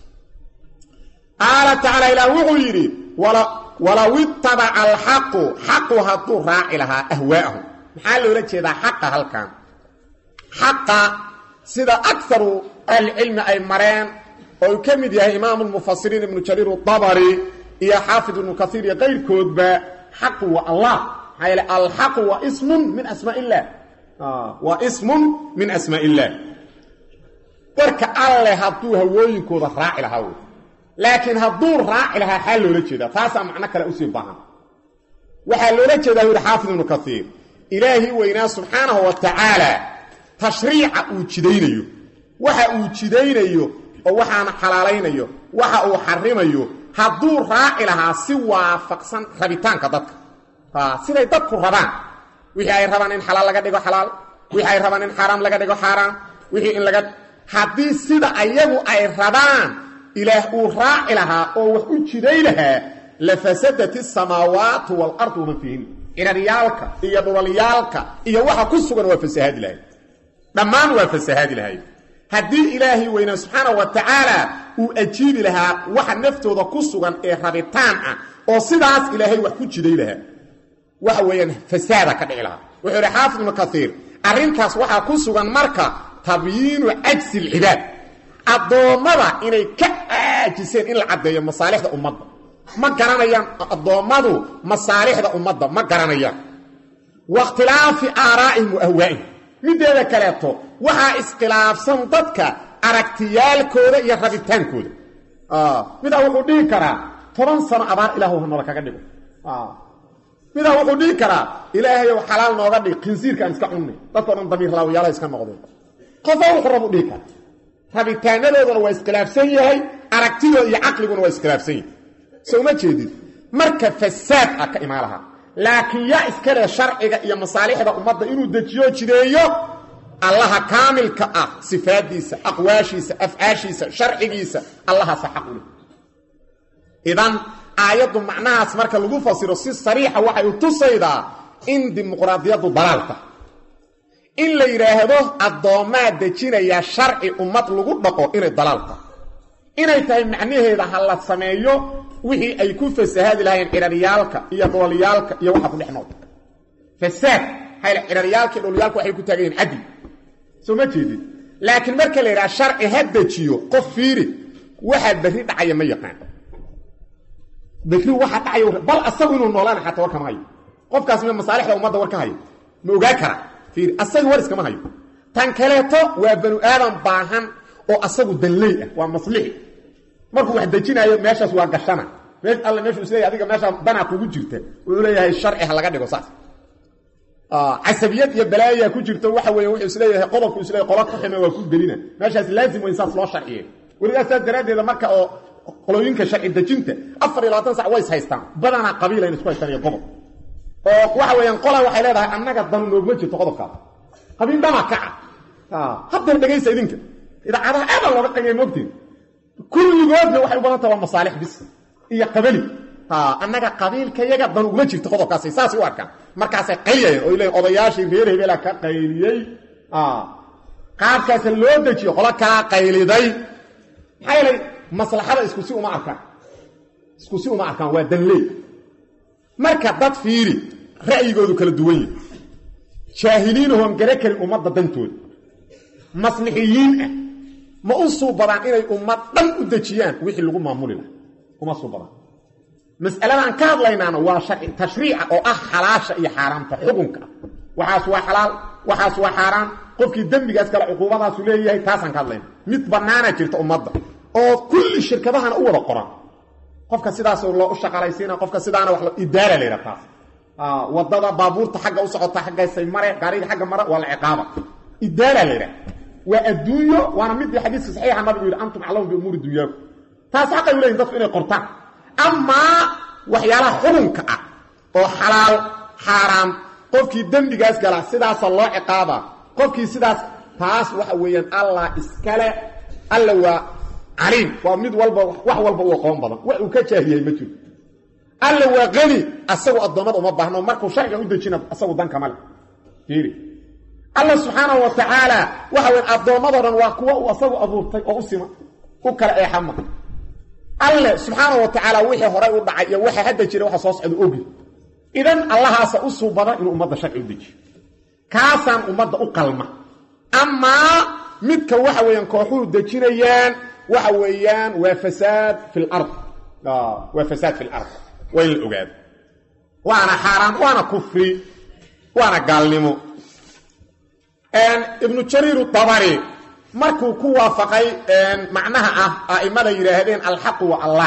qaala tacaala ilaah wuxuu yidhi walow itabaca alxaqu xaqu hadduu raaci lahaa ahwaa'ahum maxaa loola jeedaa xaqa halkan xaqa sida akaru ahlicilmi ay mareen oo uu ka mid yahay imaamu lmufasiriin ibnu jariir dabari iyo xaafid ibnu kaiir iyo kayrkoodba xaqu waa allah maxaa yeele alxaqu waa ismun min asmaa illah waa ismun min asmaa illah warka alleh hadduu hawooyinkooda raaci lahaa wey laakiin hadduu raaci lahaa xaal loola jeedaa taasaa macno kale usii baahan waxaa loola jeedaa yidhi xaafid ibnu kaiir ilaahii weynaa subxaanahu wa tacaala tashriica uu jidaynayo waxa uu jidaynayo oo waxaana xalaalaynayo waxa uu xarimayo hadduu raaci lahaa si waafaqsan rabitaanka dadka siday dadku rabaan wixii ay rabaan in xalaal laga dhigo xalaal wixii ay rabaan in xaaraam laga dhigo xaaraam wixii in laga haddii sida ayagu ay rabaan ilaah uu raaci lahaa oo wax u jiday lahaa lafasadat isamaawaatu waalardu waman fiihin ciraryaalka iyo dhulalyaalka iyo waxa ku sugan waa fasahaadi lahayd dhammaan waa fasahaadi lahayd haddii ilaahay weynaa subxaanahu wa tacaala uu ajiibi lahaa waxa naftooda ku sugan ee rabitaan ah oo sidaas ilaahay wax ku jiday lahaa waxa weeyaan fasaada ka dhici lahaa wuxuu idhi xaafid ibnu kaiir arrintaas waxaa ku sugan marka tabyiinu cajsi alcibaad addoommada inay ka caajiseen in la caddeeyo masaalixda ummadda ma garanayaan addoommadu masaalixda ummadda ma garanayaan wa ikhtilaafi aaraa'ihim wa ahwaa'ihim mideeda kaleeto waxaa iskhilaafsan dadka aragtiyaalkooda iyo rabitaankooda midaa wuxuu dhihi karaa toban sano abaar ilaahu hanoola kaga dhigo midaa wuxuu dhihi karaa ilaahayow xalaal nooga dhig khinsiirkaan iska cunnay dadkao dhan damiir laawayaala iska noqdeen qofa wuxuu rabu dhihi karaa rabitaanadoodana waa iskhilaafsan yahay aragtidooda iyo caqliguna waa iskhilaafsan yahay so uma jeedid marka fasaad ah ka imaan lahaa laakiin yaa iska leh sharciga iyo masaalixda ummadda inuu dejiyo jideeyo allaha kaamilka ah sifaadiisa aqwaashiisa afcaashiisa sharcigiisa allahaasa xaq u leh idan aayaddu macnahaas marka lagu fasiro si sariixa waxay u tusaydaa in dimuqraadiyaddu dalaalta in la yidhaahdo addoommaa dejinaya sharci ummad lagu dhaqo inay dalaalta inay tahay macnaheeda ha la sameeyo wixii ay ku fasahaadi lahaayeen ciraryaalka iyo dhulalyaalka iyo waxa ku dhex nool fasaad hayl ciraryaalka iyo dhulalyaalka waxay ku taagan yihin cadli soo ma jeedid laakiin marka la yidhaha sharci ha dejiyo qof fiiri waxaa berri dhacaya ma yaqaan berri waxa dhacaya bal asagu inuu noolaana xataa war kama hayo qofkaas ma masaalixda ummadda war ka hayo ma ogaa kara fiiri asaga war iskama hayo tan kaleeto waa banu aadam baahan oo asagu danley ah waa maslixi markuu wax dejinaayo meeshaas waa gashana mee alle meeshu isleeyahy adiga meeshaa danaa kugu jirta wuxuu leeyahay sharci ha laga dhigo saas casabiyad iyo balaayaa ku jirto waxa weeye wuxuu isleeyahay qodobku isleeyahay qola ku xime waa ku gelina meeshaas laazim weyn saas loo sharciye weligaas saas daraaddeeda marka oo qolooyinka sharci dejinta afar iyo labaatan sac way is haystaan badanaa qabiila in isku haystaan iyo qodob oo waxa weeyaan qola waxay leedahay annaga danu noogma jirto qodobkaas qabiil dhamaa kaca haddeer dhegaysa idinka idaacadaha aadan looga qaniya moogtiin kulligoodna waxay u badan taha waa masaalix bis iyo qabali annaga qabiilka yaga dan uguma jirto qodobkaasay saasay u arkaan markaasay qayliyayeen oo leeyiin odayaashii reer hebela ka qayliyey qaabkaasa loo dejiyo qolo kalaa qayliday maxaa yeelay maslaxada isku si uma arkaan isku si uma arkaan waa danleey marka dad fiiri ra'yigoodu kala duwan yahi jaahiliinahoon gare karin ummadda dantooda maslixiyiin ah ma u suubadaan inay ummad dhan u dejiyaan wixii lagu maamuli laha uma suubadaan mas'aladaan ka hadlaynaana waa sharci tashriica oo ah xalaasha iyo xaaraamta xukunka ah waxaas waa xalaal waxaas waa xaaraan qofkii dembigaas kale cuquubadaasu leeyahay taasaan ka hadlayna mid bannaana jirta ummadda oo kulli shirkadahana u wada qoran qofka sidaas loo u shaqalaysiina qofka sidaana wa idaara la yidhaha taas wadada baabuurta xagga u socota xaggaysay mare gaariga xagga mare waa la ciqaaba idaara la yidhaha waa adduunyo waana midii xadiiska saxiixa nabigu yidhi antum aclamu biumuuri dunyaaku taas xaqay u leeyihin dadku inay qortaan amaa waxyaalaha xukunka ah oo xalaal xaaraam qofkii dembigaas gala sidaasa loo ciqaaba qofkii sidaas taas waxa weeyaan allah iskale alla waa caliim waa mid walba wax walba u aqoon badan wax uu ka jaahiyay ma jiro alla waa qani asagu addoommada uma baahno markuu sharciga u dejina asagu danka male fiiri alla subxaanahu wa tacaala waxa weyn addoommadoo dhan waa kuwa uu asagu abuurtay oo u sima u kala eexama alle subxaana wa tacaala wixii horay u dhacay iyo waxa hadda jira waxa soo socda ogi idan allahaasa u suubada inuu ummadda sharci u dejiyo kaasaan ummadda u qalma amaa midka waxa weeyaan kooxuhu dejinayaan waxa weeyaan waa fasaad fi lard waa fasaad fi lard waa in la ogaado waana xaaraan waana kufri waana gaalnimo ibnu jariir dabari markuu ku waafaqay macnaha ah a'imada yidhaahdeen alxaqu wa allah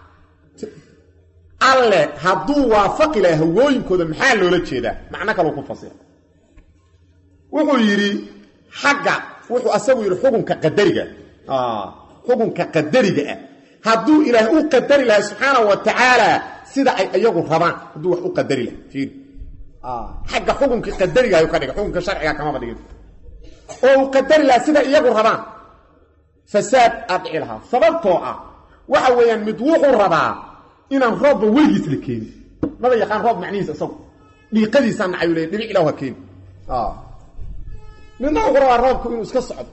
alle hadduu waafaqi laha hawooyinkooda maxaa loola jeedaa macno kaleu ku fasira wuxuu yidhi xagga wuxuu asagu yidhi xukunka qadariga xukunka qadariga ah hadduu ilaahay u qadari lahay subxaana wa tacaala sida ay iyagu rabaan hadduu wax u qadari lahay fiiri xagga xukunkii qadariga ayuu ka dhigay xukunka sharciga kamaba dhigin oo uu qadari lahaa sida iyagu rabaan fasaad aad dhici lahaa sababtoo ah waxa weeyaan mid wuxuu rabaa inaan roobba weligiis la keenin maba yaqaan roob macnihiisa isagu dhiiqadiisaa nacayu leey dhibic ilah ha keeni midna wuxuu rabaa roobku inuu iska socdo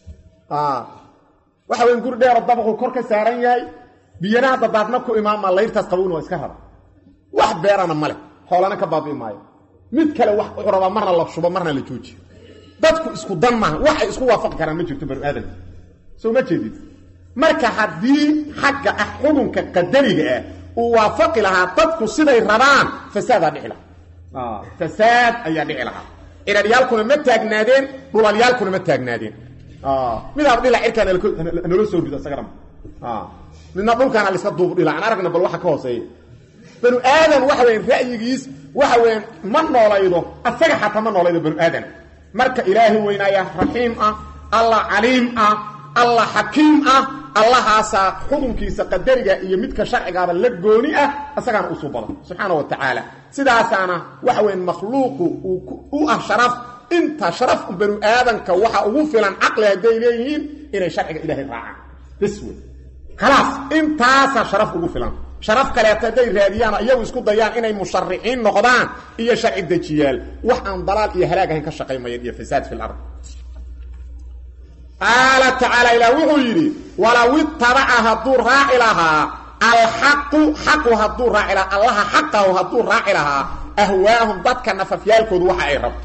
waxa weyan guri dheero dabaqu kor ka saaran yahay biyana hadda daadna ku imaamaa layrtaas qabowna waa iska raba wax beerana ma leh xoolana ka baabi'i maayo mid kale wax wuxuu rabaa marna la shubo marna la joojiyo dadku isku dan maaha waxay isku waafaqi karaan ma jirto banu aadamka soo ma jeedid marka haddii xagga ah xukunka qadariga ah uu waafaqi lahaa dadku siday rabaan fasaadaa dhici lahaa fasaad ayaa dhici lahaa ciraryaalkuna ma taagnaadeen dhulalyaalkuna ma taagnaadeen midaaba dhila cirkaa nala soo rido isagana midna dhulkaana laiska duub dhila aan aragna bal waxa ka hooseeya banu aadan waxa weyan ra'yigiis waxa weyan ma noolaydo asaga xataa ma noolaydo banu aadan marka ilaahi weynaaya raxiim ah allah caliim ah allah xakiim ah allahaasaa xukunkiisa qadariga iyo midka sharcigaaba la gooni ah isagaana u subada subxaana wa tacaala sidaasaana waxa weyan makhluuqu u ah sharaf inta sharaf banu aadanka waxa ugu filan caqli hadday leeyihiin inay sharciga ilaahay raacaan bs wey khalaas intaasaa sharaf ugu filan sharaf kaleeto hadday raadiyaan iyagu isku dayaan inay mushariciin noqdaan iyo sharci dejiyaal wax aan dalaal iyo halaag ahayn ka shaqaymayeen iyo fasaad fi lard qaala tacaala ilaah wuxuu yidhi walow itabaca hadduu raaci lahaa alxaqu xaqu hadduu raaci lahaa allaha xaqahu hadduu raaci lahaa ahwaahum dadka nafafyaalkoodu waxa ay rabto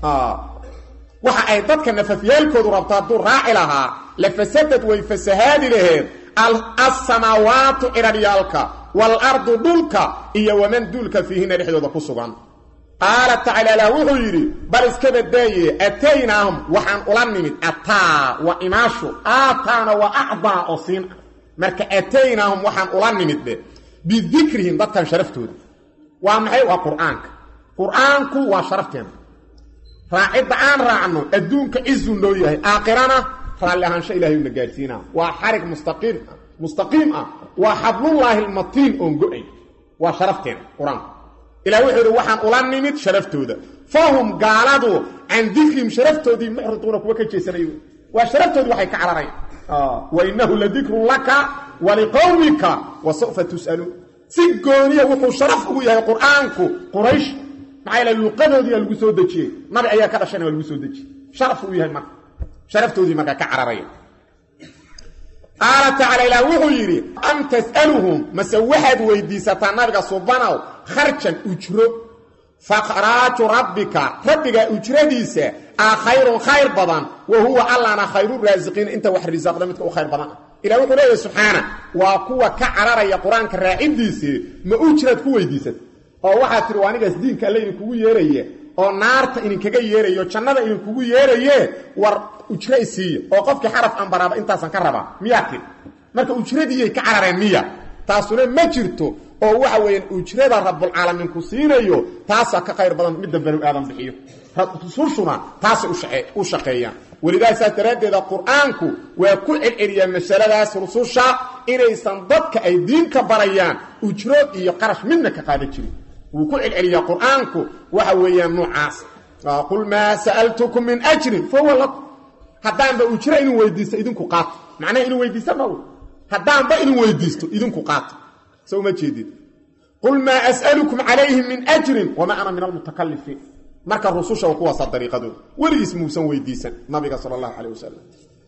waxa ay dadka nafafyaalkoodu rabto hadduu raaci lahaa la fasadad way fasahaadi laheed alsamaawaatu cidharyaalka waalardu dhulka iyo waman duulka fiihina dhexdooda ku sugan qaala tacaala ilaah wuxuu yidhi bal iska badaaye ataynaahum waxaan ula nimid ataa wa imaashu aataana wa acdaa oo siin ah marka ataynaahum waxaan ula nimid be bidikrihim dadkan sharaftooda waa maxay waa qur-aanka qur-aanku waa sharafteena raacidda aan raacno adduunka cizu noo yahay aakhirana raalli ahaansho ilahay una gaadhsiinaa waa xarig mustaqiim mustaqiim ah waa xablullaahi almatiin oon go-ay waa sharafteena qur-aanku ilah wuxuu idhi waxaan ula nimid sharaftooda fahum gaaladu can dikrihim sharaftoodii mucriduuna kuwa ka jeesanayo waa sharaftoodii waxay ka cararayan wa inahu ladikrun laka waliqowmika wa saufa tus'aluun si gooniya wuxuu sharaf ugu yahay qur-aanku quraysh maxaa yaele luqadoodiiaa lagu soo dejiyey nabi ayaa ka dhashayna waa lagu soo dejiyey sharaf uu yahay marka sharaftoodii markaa ka cararaya qaala tacaala ilaah wuxuu yidhi am tas'aluhum mase waxaad weydiisataa nabiga subanow kharjan ujro fakhraaju rabbika rabbigaa ujradiisa a khayrun khayr badan wa huwa allana khayru raasiqiina inta wax risaaqda midka u khayr badan ah ilah wuxuu leeyahy subxaana waa kuwa ka cararaya qur-aanka raacidiisii ma ujraad ku weydiisata oo waxaad tihi waa anigaas diinka alle idinkugu yeeraye oo naarta idinkaga yeerayo jannada idinkugu yeeraye war ujra isiiya oo qofkii xaraf aan baraaba intaasan ka rabaa miyaa tii marka ujradiiyay ka carareen miya taasuna ma jirto oo waxa weeyaan ujrada rabulcaalamiin ku siinayo taasaa ka khayr badan midda banu aadan bixiyo rusushuna taasay u shaqeeyaan welidaa saas daraaddeeda qur-aanku waa ku celceliyaa masaladaas rususha inaysan dadka ay diinka barayaan ujro iyo qarash midna ka qaadan jirin wuu ku celceliyaa qur-aanku waxa weeyaan noocaas qul maa sa'altukum min ajrin fahuwa lakum haddaanba ujro inuu weydiisto idinku qaato macnaha inuu weydiista ma haddaanba inuu weydiisto idinku qaato so uma jeedid qul maa as'alukum calayhi min ajrin wamaa ana min almutakalifiin marka rususha kuwaasa dariiqadooda weligiis muusan weydiisan nabiga sala allahu calayh wasalam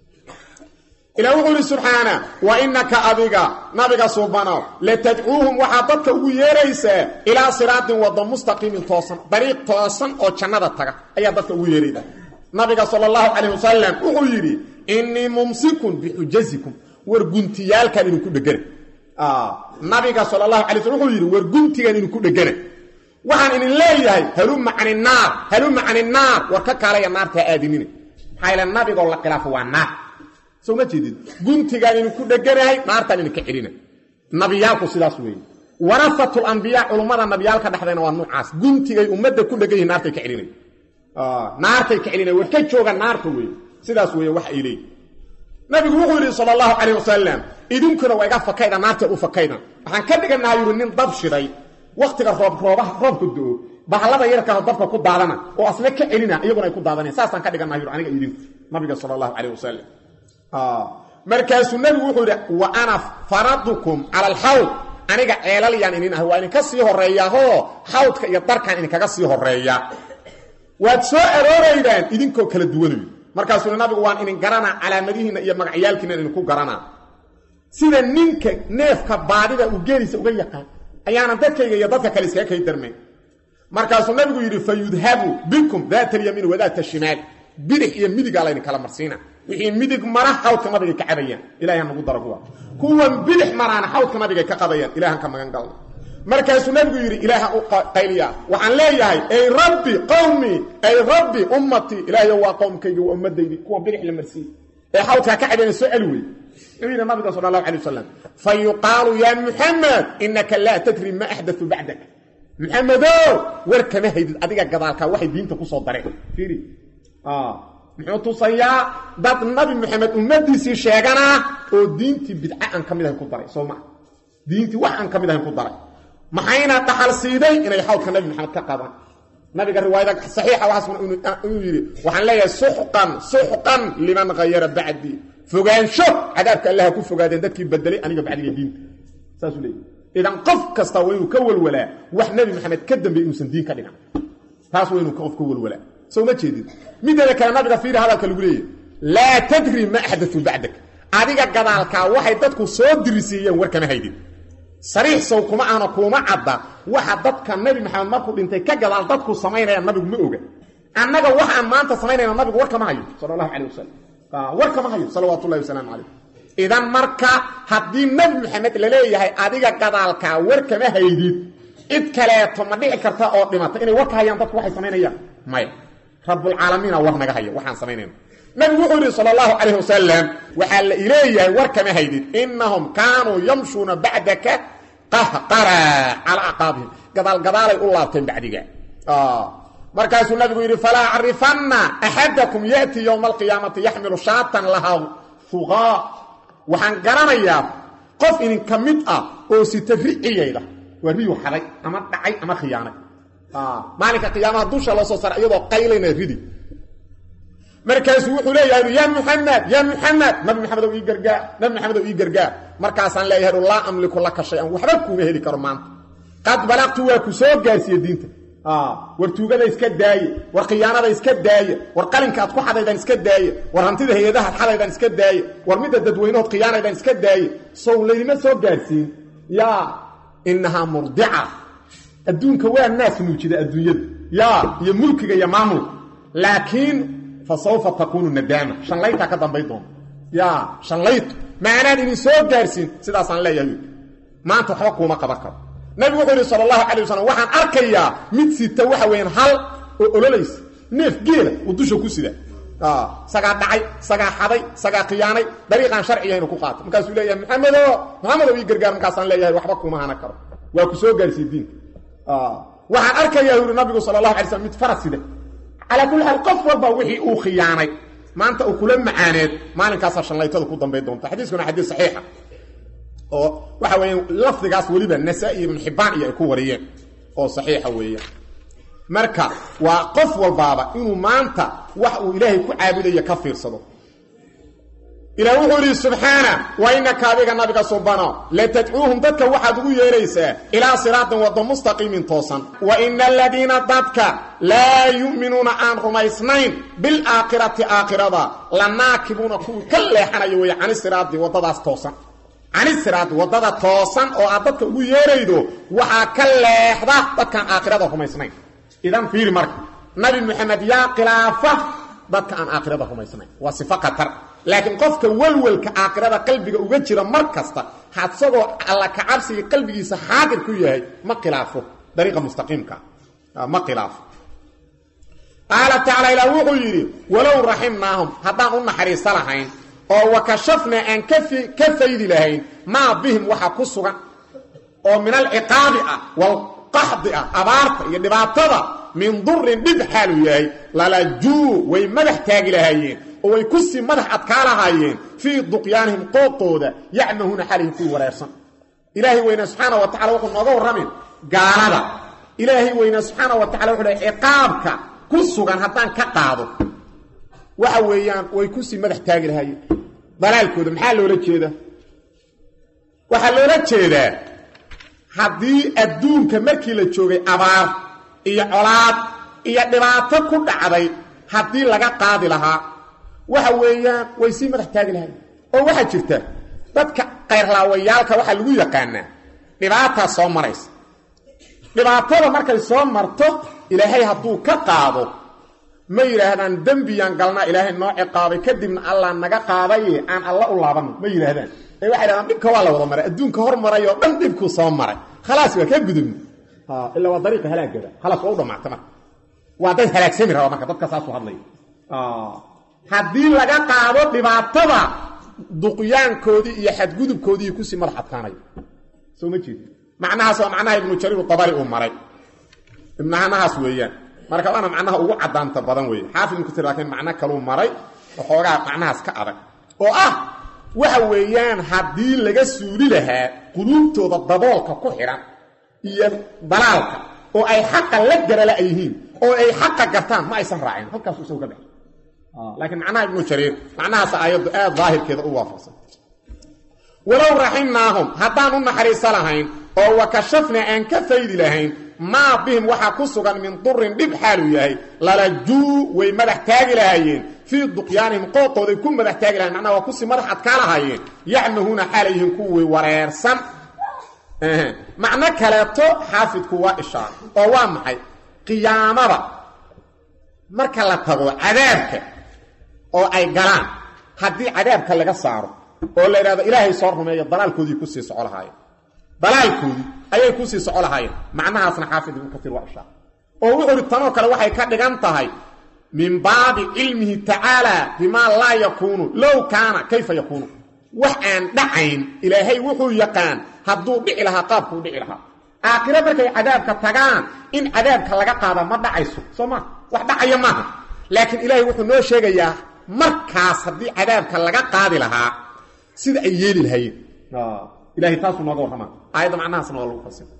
ilah wuxuu ihi subxaana wa inaka adiga nabiga suubanow latadcuuhum waxaad dadka ugu yeeraysaa ilaa siraatin wado mustaqiimin toosan dariiq toosan oo jannada taga ayaa dadka ugu yeerayda nabiga sala allahu calayh wasalam wuxuu yidhi innii mumsikun bixujasikum war guntiyaalkan idinku dhegana nabiga sala allahu alay slam wuxuu yidhi war guntigan idinku dhegana waxaan idin leeyahay haluma cani naar haluma cani naar war ka kaalaya naartaa aadinina maxaa yaele nabigoo la khilaafo waa naar soo ma jeedid guntigaan idinku dheganahay naartaan idinka celina nabiyaalku sidaas weeye warafatul ambiyaa culummada nabiyaalka dhexdayna waa nuucaas guntigay ummadda ku dhegan yihin naartay ka celinay naartay ka celinay war ka jooga naarta weeye sidaas weeye wax ay leeyihin nabigu wuxuu yidhi sala allahu calayh wasalam idinkuna waa iga fakayda naarteed u fakayda waxaan ka dhiganaha yidhi nin dab shiday wakhtiga roob roobaha roobka do-o bahalada yarkaao dabka ku daadana oo asna ka celina iyaguna ay ku daadanayan saasaan ka dhiganaha yidhi aniga idinku nabiga sala allahu calayh wasalam markaasuu nabigu wuxuu yidhi wa ana faradukum cala alxawd aniga ceelalyaan inin ah waa idinka sii horeeyaahoo xawdka iyo darkaan idinkaga sii horeeya waad soo arooraydaan idinkoo kala duwanayo markaasuu nabigu waan idin garanaa calaamadihiinna iyo magacyaalkiina idinku garanaa sida ninka neefka baadida uu geeliisa uga yaqaan ayaanan dadkayga iyo dadka kale iskaga kay darmayn markaasuu nabigu yidhi fa yudhabu bikum daata alyamiin wadaata shimaal bidix iyo midigaa laydin kala marsiina wixii midig mara xawdka nabigay ka cabayaan ilahay nagu dara kuwa kuwan bidix maraana xawdka nabigay ka qabayaan ilahan ka magan galna markaasuu nabigu yidhi ilaaha u qayliya waxaan leeyahay ay rabbi qowmii ay rabbi ummatii ilaahayo waa qowmkaygi waa ummadaydi kuwa bidix la marsiiye ee xawdkaa ka cabayna soo celi wey wuxuu yidhi nabiga sala allahu alay wasalam fa yuqaalu yaa muxamed inaka laa tadri ma axdatu bacdak muxamedo war kama haydid adiga gadaalkaa waxay diinta kusoo dareen fiiri muxuu tusayaa dad nabi maxamed ummadiisii sheeganaa oo diintii bidca aan ka mid ahayn ku daray soo maa diintii wax aan ka mid ahayn ku daray maxayna dhaxal siiday inay xawdka nabi maxamed ka qabaan nabiga riwaayada saxiixa waxaasuna inuu yidhi waxaan leeyahay suxqan suxqan liman hayara bacdii fogaansho cadaabka allaha ku fogaadeen dadkii bedelay aniga bacdiga diinta saasuu leeyahy idan qof kasta waa inuu ka walwalaa wax nebi maxamed ka dambeey inuusan diin ka dhigan taas waa inuu qof ka walwalaa soo ma jeedid mideeda kale nabiga fiiri hadalka lagu leeyahy laa tadri ma axdatu bacdak adiga gadaalkaa waxay dadku soo dirisiiyeen war kama haydin sariix sow kuma ahna kuuma cadda waxa dadka nebi maxamed markuu dhintay ka gadaal dadku samaynayaan nabigu ma oga annaga waxaan maanta samaynayna nabigu war kama hayo sala allahu calayh wasalam war kama hayo salawaatu ullahi wasalaamu calayh idan marka haddii nebi maxamed laleeyahay adiga gadaalkaa war kama haydid cid kaleeto ma dhici karta oo dhimata inay war ka hayaan dadku waxay samaynayaan maya rabbulcaalamiina war naga haya waxaan samaynayna nabigu wuxuu yidhi sala allahu calayh wasalam waxaa la ileeyahay war kama haydid innahum kaanuu yamshuuna bacdaka qahqara calaa aqaabihim gadaalgadaalay u laabteen bacdiga markaasuu nabigu yidhi falaa acrifanna axadakum ya'tii yowma alqiyaamati yaxmilu shaatan lahaa huqaa waxaan garanayaa qof idinka mid ah oo sita riciyayda waa riyu xaday ama dhacay ama khiyaanay maalinka qiyaamaha dusha loo soo saara iyadoo qaylayna ridi markaasuu wuxuu leeyahay ya muxamed ya muxamed nabi maxamedow ii gargaar nabi maxamedow ii gargaar markaasaan leeyahay laa amliku laka shay-an waxba kuuma heli karo maanta qad balaqtu waa ku soo gaarsiiye diinta war tuugada iska daaye war khiyaanada iska daaye war qalinka aad ku xadaydaan iska daaye war hantida hay-adahaad xadaydaan iska daaye war midda dadweynahood khiyaanaydaan iska daaye sow laydima soo gaarsiin yaa inahaa murdica adduunka waa naas nuujida adduunyada yaa iyo mulkiga iyo maamulka laakiin fa sawfa takuunu nadaama shanlaytaa ka dambay doonta yaa shanlaytu maanaan idin soo gaarsiin sidaasaan leeyahay maanta waxba kuuma qaban karo nabigu wuxuu yidhi sala allahu calay wasalam waxaan arkayaa mid sita waxa weeyaan hal oo ololaysa neef geela uu dusha ku sida sagaa dhacay sagaa xaday sagaa khiyaanay dariiqaan sharciga inuu ku qaato markaasuu leeyahay maxamedo maxamedow ii gargaar markaasaan leeyahay waxba kuuma hana karo waa ku soo gaarsiiye diinka waxaan arkayaa yuri nabigu sala allahu alay slam mid faras sida calaa kulli xaal qof walba wixii uu khiyaanay maanta uu kula macaaneed maalinkaasaa shallaytada ku dambay doonta xadiiskuna xadiis saxiixa oo waxa weeyaan lafdigaas weliba nasaa-i ibnu xibbaan iyo ay ku wariyeen oo saxiixa weeyaan marka waa qof walbaaba inuu maanta wax uu ilaahay ku caabudayo ka fiirsado ilah wuxuu yidhi subxaana wa inaka adiga nabiga subano latadcuuhum dadka waxaad ugu yeeraysaa ilaa siraatin waddo mustaqiimin toosan wa ina aladiina dadka laa yu'minuuna aan rumaysnayn bilaakhirati aakhirada la naakibuuna kuwii ka leexanaya weeye canisiraadi waddadaas toosan canisiraadi waddada toosan oo aad dadka ugu yeeraydo waxaa ka leexda dadkaan aakhirada rumaysnayn idan fiiri marka nabi maxamed yaa khilaafa dadka aan aakhirada rumaysnayn waa sifo khatar laakiin qofka welwelka aakhirada qalbiga uga jira mar kasta hasagoo alla kacabsiga qalbigiisa xaadir ku yahay ma khilaafo dariiqa mustaqiimka ma khilaafo qaala tacaala ilaah wuxuu yidhi walow raximnaahum haddaan u naxariiso lahayn oo wakashafnaa aan ka faydi lahayn maa bihim waxa ku sugan oo min alciqaabi ah walqaxdi ah abaarta iyo dhibaatada min durin dhib xaalu yahay lalajuu way madax taagi lahaayeen oo way ku sii madax adkaa lahaayeen fii duqyaanihim qooqooda yacmahuuna xalihim kuwii wareersan ilaahay weyne subxaana wa tacala wuxuu nooga warramin gaalada ilaahay weyne subxaana wa tacala wuxuu lehy ciqaabka ku sugan haddaan ka qaado waxa weeyaan way ku sii madax taagi lahaayeen dalaalkooda maxaa loola jeeda waxaa loola jeedaa haddii adduunka markii la joogay abaar iyo colaad iyo dhibaato ku dhacday haddii laga qaadi lahaa waxa weeyaan way sii madax taagi lahayen oo waxaa jirta dadka kayrlaawayaalka waxaa lagu yaqaanaa dhibaataa soo maraysa dhibaatada markay soo marto ilaahay hadduu ka qaado ma yidhaahdaan dembiyaan galnaa ilaahay noo ciqaabay kadibna allah naga qaadaye aan alla u laabanno ma yidhaahdaan ee waxay dhahdaan dhibka waa la wada maray adduunka hor maray oo dhan dhibkuu soo maray khalaas waa kaa gudubna ilaa waa dariiqa halaagada khalaas waa u dhamaata marka waa dad halaagsami raba marka dadka saasuu hadlaya haddii laga qaado dhibaatada duqyaankoodii iyo xadgudubkoodii kusii madax adkaanayo soo ma jeed macnahaas waa macnaha ibnu jariir dabari uu maray ibnahanahaas weeyaan marka waana macnaha ugu cadaanta badan weeye xaafid ibnu kasiir laakiin macno kaluu maray waxoogaa macnahaas ka adag oo ah waxa weeyaan haddii laga suuli lahaa quluubtooda daboolka ku xidhan iyo dalaalka oo ay xaqa la garala yihiin oo ay xaqa gartaan ma aysan raacin halkaasu isagu ka dhex laakiin macnaha ibnu jariir macnahaas aayaddu aad daahirkeeda u waafaqsan walow raximnaahum haddaan u naxariiso lahayn oo wakashafna aan ka faydi lahayn maa bihim waxaa ku sugan min durin dhib xaaluu yahay lalajuu way madax taagi lahaayeen fii duqyaanihim qooqooday ku madax taagi lahayen macnaha waa kusii madax adkaa lahaayeen yacmahuuna xaalayyihiin kuwii wareersan macno kaleeto xaafidku waa ishaar oo waa maxay qiyaamada marka la tago cadaabka oo ay galaan haddii cadaabka laga saaro oo la idhahdo ilaahay soo rumeeyo dalaalkoodii kusii soco lahaayeen dalaalkoodii ayay kusii soco lahaayeen macnahaasna xaafid ibnu katiir waa ishaar oo wuxuu uhi tanoo kale waxay ka dhigan tahay min baabi cilmihi tacaala bimaa laa yakuunu low kaana kayfa yakuunu wax aan dhacayn ilaahay wuxuu yaqaan hadduu dhici lahaa qaabkuu dhici lahaa aakhiro markay cadaabka tagaan in cadaabka laga qaada ma dhacayso soo maa wax dhacaya maaha laakiin ilaahay wuxuu noo sheegayaa markaas haddii cadaabka laga qaadi lahaa sida ay yeeli lahaayeen ilahay taasuu nooga warramaa aayadda macnahaasna waa lagu fasira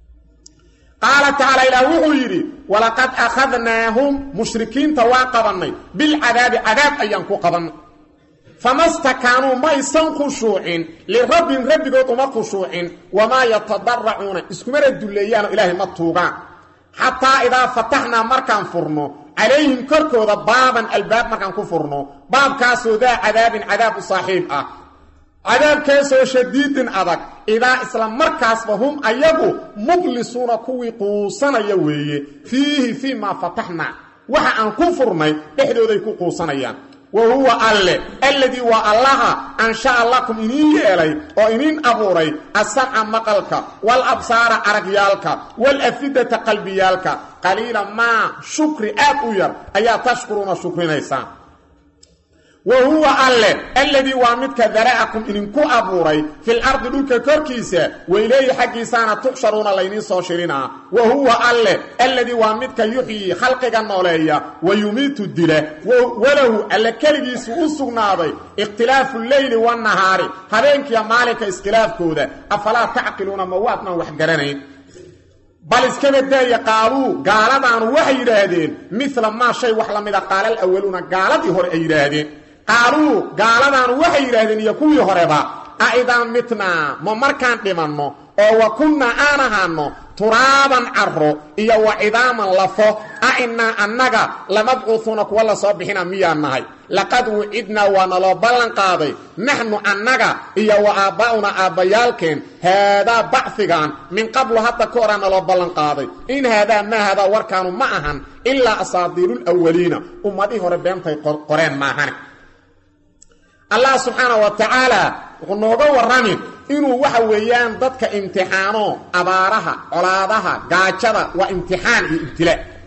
qaala tacaala ilaah wuxuu yidhi walaqad akhadnaahum mushrikiinta waa qabannay bilcadaabi cadaab ayaan ku qabannay fama stakaanuu maysan khushuucin lirabbin rabbigood uma khushuucin wamaa yatadaracuuna iskumana dulleeyaanoo ilaahay ma tuugaan xataa idaa fataxnaa markaan furno calayhim korkooda baaban albaab markaan ku furno baabkaasoo daa cadaabin cadaab u saaxiib ah cadaabkaasoo shadiidin adag idaa isla markaasba hum ayagu mublisuuna kuwii quusanaya weeye fiihi fii maa fataxnaa waxa aan ku furnay dhexdooday ku quusanayaan wa huwa alle alladii waa allaha ansha'a lakum iniin yeelay oo iniin abuuray asamca maqalka waalabsaara aragyaalka waalafidata qalbiyaalka qaliila maa shukri aad u yar ayaa tashkuruuna shukrinaysaan wa huwa alle alladii waa midka dara'akum idinku abuuray fil ardi dhulka korkiisa weyleeyi xaggiisaana tuxsharuuna layniin soo shirinaa wa huwa alle alladii waa midka yuxyii khalqiga nooleeya wa yumiitu dila walahu alle keligiisu u sugnaaday ikhtilaafu leyli wannahaari habeenkiiyo maalinka iskhilaafkooda afalaa tacqiluuna ma waadnaan wax garanayn bal iskaba daaya qaaluu gaaladaanu waxay yidhaahdeen mila maa shay wax la mida qaala alawaluuna gaaladii hore ay yidhaahdeen qaaluu gaaladaanu waxay yidhaahdeen iyo kuwii horeba a idaa mitnaa ma markaan dhimanno oo wa kunnaa aan ahaanno turaaban carro iyo wa cidaaman lafo a innaa annaga lamabcuuhuuna kuwa la soo bixina miyaan nahay laqad wucidnaa waa naloo ballan qaaday naxnu annaga iyo wa aabbaa'una aabbayaalkeen haadaa bacfigan min qablu hadda ka horaa naloo ballan qaaday in haadaa maa haadaa warkaanu ma ahan ilaa asaadiiruulawaliina ummadihii hore beentay qoreen maahane allah subxaana wa tacaala wuxuu nooga warramin inuu waxa weeyaan dadka imtixaano abaaraha colaadaha gaajada waa imtixaan iyo ibtilaa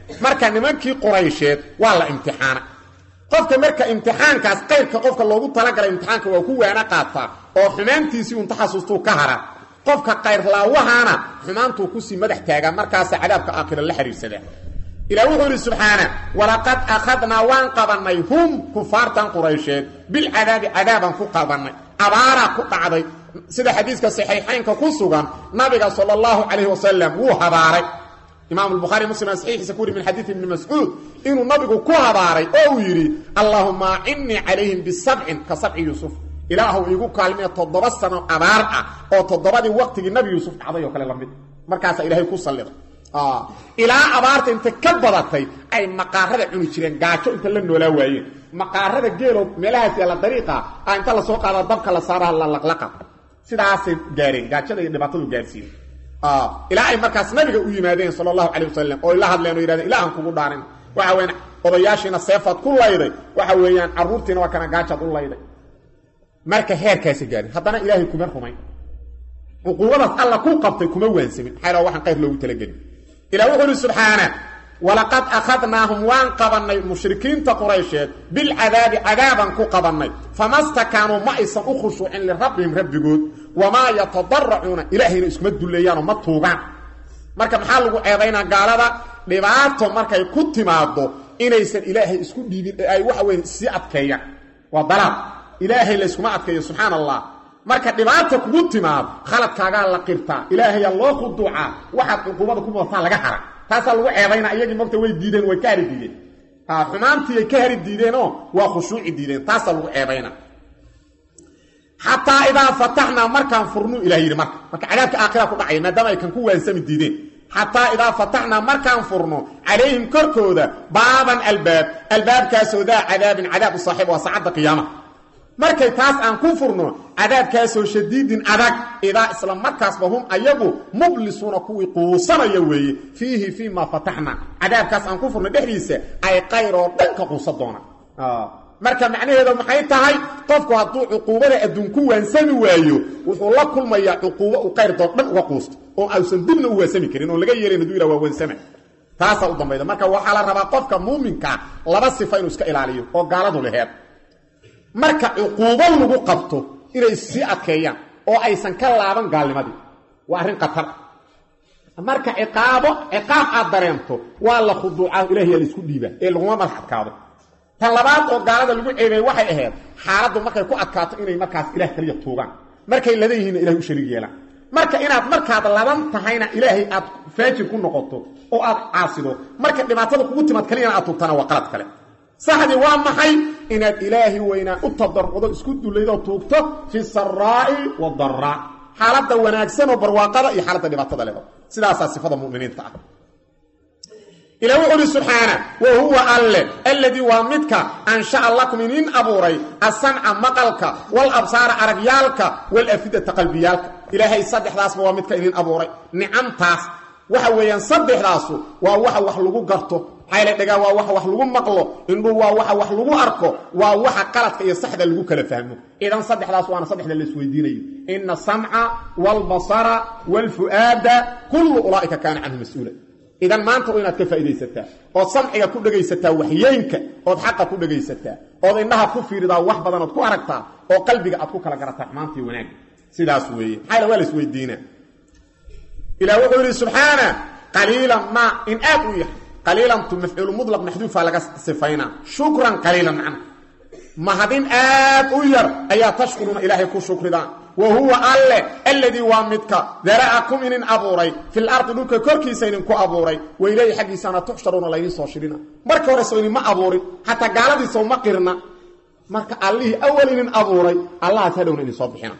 marka nimankii quraysheed waa la imtixaanay qofka marka imtixaankaas qayrka qofka loogu talagalay imtixaanka waa ku waana qaataa oo xumaantiisii un taxasustuu ka hara qofka kayrlaawahaana xumaantuu kusii madax taagaa markaasa cadaabka aakhira la xiriirsadaa ilah wuxuu idhi subxaana walaqad akhadnaa waan qabannay hum kufaartan quraysheed bilcadaabi cadaabaan ku qabannay abaaraa ku dhacday sida xadiiska saxiixaynka ku sugan nabiga sala allahu calayhi wasalam wuu habaaray imaam lbukhaari muslim saxiixiisa ku wuri min xadiid ibni mascuud inuu nabigu ku habaaray oo uu yidhi allaahuma acinnii calayhim bisabcin ka sabci yuusuf ilaahu iigu kaalmiya toddoba sano abaar ah oo toddobadii waqtigii nabi yuusuf dhacday oo kale la mid markaasaa ilaahay ku salliday ilaa abaarta inta ka badatay ay maqaarada cuni jireen gaajo inta la noolaa waayeen maqaarada geeloo meelahaas yaalla dariiqa ah inta lasoo qaada dabka la saaraha la laqlaqa sidaasay gaareen gaajada iyo dhibaatadu gaarsiiyey ilaa ay markaas nabiga u yimaadeen sala allahu calay wasalam oo la hadleen oo yidhahdeen ilaahan kugu dhaarin waxa weyaan odayaashiina seefaad ku layday waxa weeyaan carruurtiina waa kana gaajaad u layday marka heerkaasa gaarin haddana ilaahay kuma rumayn cuquubadaas alla ku qabtay kuma waansamin maxaa waxaan qayr loogu talagelin ilah wuxuu uhi subxaana walaqad akhadnaahum waan qabannay mushrikiinta quraysheed bilcadaabi cadaabaan ku qabannay fama stakaanuu ma aysan u khushuucin lirabbihim rabbigood wamaa yatadaracuuna ilaahayna iskuma dulleeyaanoo ma tuugaan marka maxaa lagu ceedaynaa gaalada dhibaato markay ku timaado inaysan ilaahay isku dhiibin ee ay waxa weye sii adkeeyaan waa dalaad ilaahay layskuma adkeeyo subxaana allah marka dhibaata kugu timaado khaladkaagaa la qirtaa ilaahayaa loo khuduucaa waxaad cuquubada ku mudataa laga hara taasaa lagu ceebaynaa iyagii mogta way diideen way ka hari diideen xumaantiiyay ka hari diideenoo waa khushuuci diideen taasaa lagu ceebaynaa xataa idaa fataxnaa markaan furnu ilah yidhi marka marka cadaabka aakhira ku dhacaya maadaama ay kan ku waansami diideen xataa idaa fataxnaa markaan furno calayhim korkooda baaban albaab albaabkaasoo daa cadaabin cadaab u saaxiib waa saacadda qiyaamaha markay taas aan ku furno cadaabkaasoo shadiidin adag idaa isla markaasba hum ayagu mublisuuna kuwii quusanaya weeye fiihi fii maa fataxna cadaabkaas aan ku furno dhexdiisa ay qayr oo dhan ka quusa doonaan marka macnaheedu maxay tahay qofku hadduu cuquubada adduun ku waansami waayo wuxuu la kulmayaa cuquubo uu qayrdood dhan uga quusto oo ausan dibna u waansami karin oon laga yeelayn haduu yidhah waa waansama taasaa u dambayda marka waxaa la rabaa qofka muuminkaa laba sifa inuu iska ilaaliyo oo gaaladu laheed marka cuquubo lagu qabto inay sii adkeeyaan oo aysan ka laaban gaalnimadii waa arrin khatar marka ciqaabo ciqaab aad dareento waa la khuduucaa ilahiyaa la isku dhiibaa ee laguma madax adkaado tan labaad oo gaalada lagu ceebeeye waxay ahayd xaaladdu markay ku adkaato inay markaas ilaah kaliya tuugaan markay ladan yihiinna ilahay u shariig yeelaan marka inaad markaad laban tahayna ilaahay aad faajir ku noqoto oo aad caasido marka dhibaatada kugu timaad kaliyana aad tuugtana waa qalad kale saxdii waa maxay inaad ilaahi weynaa u tadarrucdo isku dullaydoo tuugto fi saraa'i wadaraa xaaladda wanaagsan oo barwaaqada iyo xaaladda dhibaatada leba sidaasaa sifada muminiinta ah ila wuxu uhi subxaana wa huwa alle alladii waa midka ansha'a lakum inin abuuray asamca maqalka walabsaara aragyaalka walafidata qalbiyaalka ilaahay saddexdaasba waa midka idin abuuray nicamtaas waxa weeyaan saddexdaasu waa waxa wax lagu garto xayla dhagaa waa waxa wax lagu maqlo indhuu waa waxa wax lagu arko waa waxa qaladka iyo saxda lagu kala fahmo idan saddexdaas waana saddexda la isweydiinayo ina asamca waalbasara waalfu'aada kullu ulaa'ika kaana canhu mas-uula idan maanta waa inaad ka faa'iidaysataa ood samciga ku dhegaysataa waxyeynka ood xaqa ku dhegaysataa ood indhaha ku fiiridaa wax badan ood ku aragtaa oo qalbiga aad ku kala garataa xumaanta iyo wanaagga sidaas weeye maxayla waa la isweydiinaa ilah wuxuu yidhi subxaana qaliilan ma in aad u yahay qaliilantu mafcuulu mulaq maxduufa laga sifaynaa shukran qaliilan macna mahadin aad u yar ayaa tashkuruuna ilaahay ku shukridaan wa huwa alle alladii waa midka dara'akum inin abuuray fil ardi dhulka korkiisa idinku abuuray wa ilayhi xaggiisaana tuxsharuuna laydin soo shirina marka hore soo idinma abuurin xataa gaaladiisa uma qirna marka allihii awal inin abuuray allahaas hadhowna idin soo bixina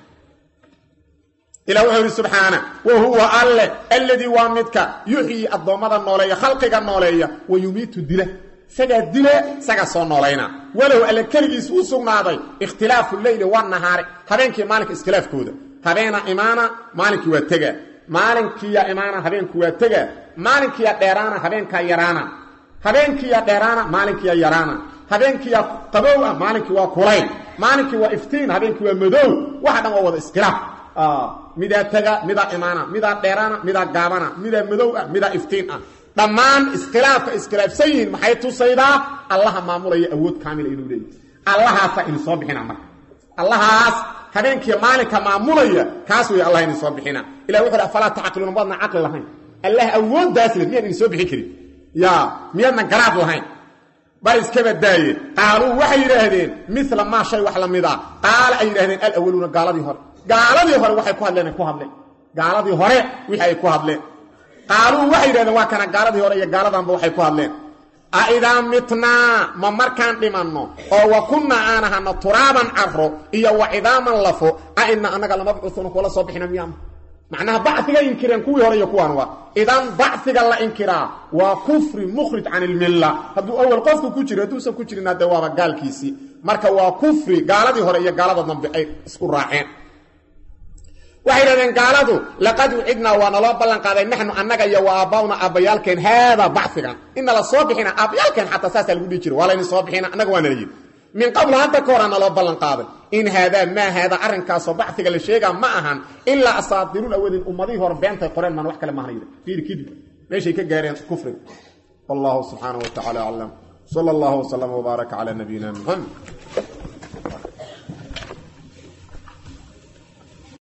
ilah wuxuu yidhi subxaana wa huwa alle alladii waa midka yuxyii addoommada nooleeya khalqiga nooleeya wa yumiitu dila isagaa dile isagaa soo noolayna walow alle keligiis u sugnaaday ikhtilaafu leyli wanahaari habeenkii maalinka iskhilaafkooda habeena imaana maalinkii waa tega maalinkiiya imaana habeenku waa tega maalinkiiya dheeraana habeenkaa yaraana habeenkiiya dheeraana maalinkiiya yaraana habeenkiiya qabow ah maalinkii waa kulayl maalinkii waa iftiin habeenkii waa madow waxa dhan waa wada iskhilaaf midaa tega midaa imaana midaa dheeraana midaa gaabana midaa madow ah midaa iftiin ah dhammaan iskhilaafka iskhilaafsan yihiin maxay tusaydaa allaha maamulaya awood kaamila inuu leeyahy allahaasaa idin soo bixina marka allahaas habeenkii maalinka maamulaya kaas wey allah idin soo bixina ilah wuxu uhi afalaa tacqiluuna maadna caqli lahayn allah awooddaas le miyaan idin soo bixin karin ya miyaadna garaad lahayn bal iska badaaye qaaluu waxay yidhaahdeen mila maa shay wax la mid a qaala ay yidhahdeen alawaluuna gaaladii hore gaaladii hore waxay ku hadleen ay ku hadleen gaaladii hore wixii ay ku hadleen qaaluu waxay yidhahdeen waa kana gaaladii hore iyo gaaladanba waxay ku hadleen aidaa mitnaa ma markaan dhimanno oo wa kunnaa aan ahano turaaban caro iyo wa cidaaman lafo a ina annaga lamabcuuuna kuwala soo bixina miyaama macnaha bacfiga inkireen kuwii hore iyo kuwaan waa idan bacfiga la inkiraa waa kufri mukhrij can ilmilla hadduu awal qofku ku jiro hadduusan ku jirin haddee waaba gaalkiisii marka waa kufri gaaladii hore iyo gaalada dambe ay isku raaceen waxay dhahdeen gaaladu laqad ucidnaa waa naloo ballan qaaday naxnu annaga iyo wa aabbauna aabbayaalkeen haadaa bacfigan inala soo bixina aabbayaalkeen xataa saasaa lagu dhihi jira waa layni soo bixina annaga waa nala yidhi min qabl hadda ka horaa naloo ballan qaaday in haadaa maa haadaa arrinkaasoo bacfiga la sheegaa ma ahan ilaa asaadiruul awadin ummadihii hore beentay qoreen maan wax kale mahana yidhi fiiri kadib meeshay ka gaareen kufriga wallahu subxaanahu wa tacala aclam sala allahu wasalama wbaaraka calaa nabiyina muxamed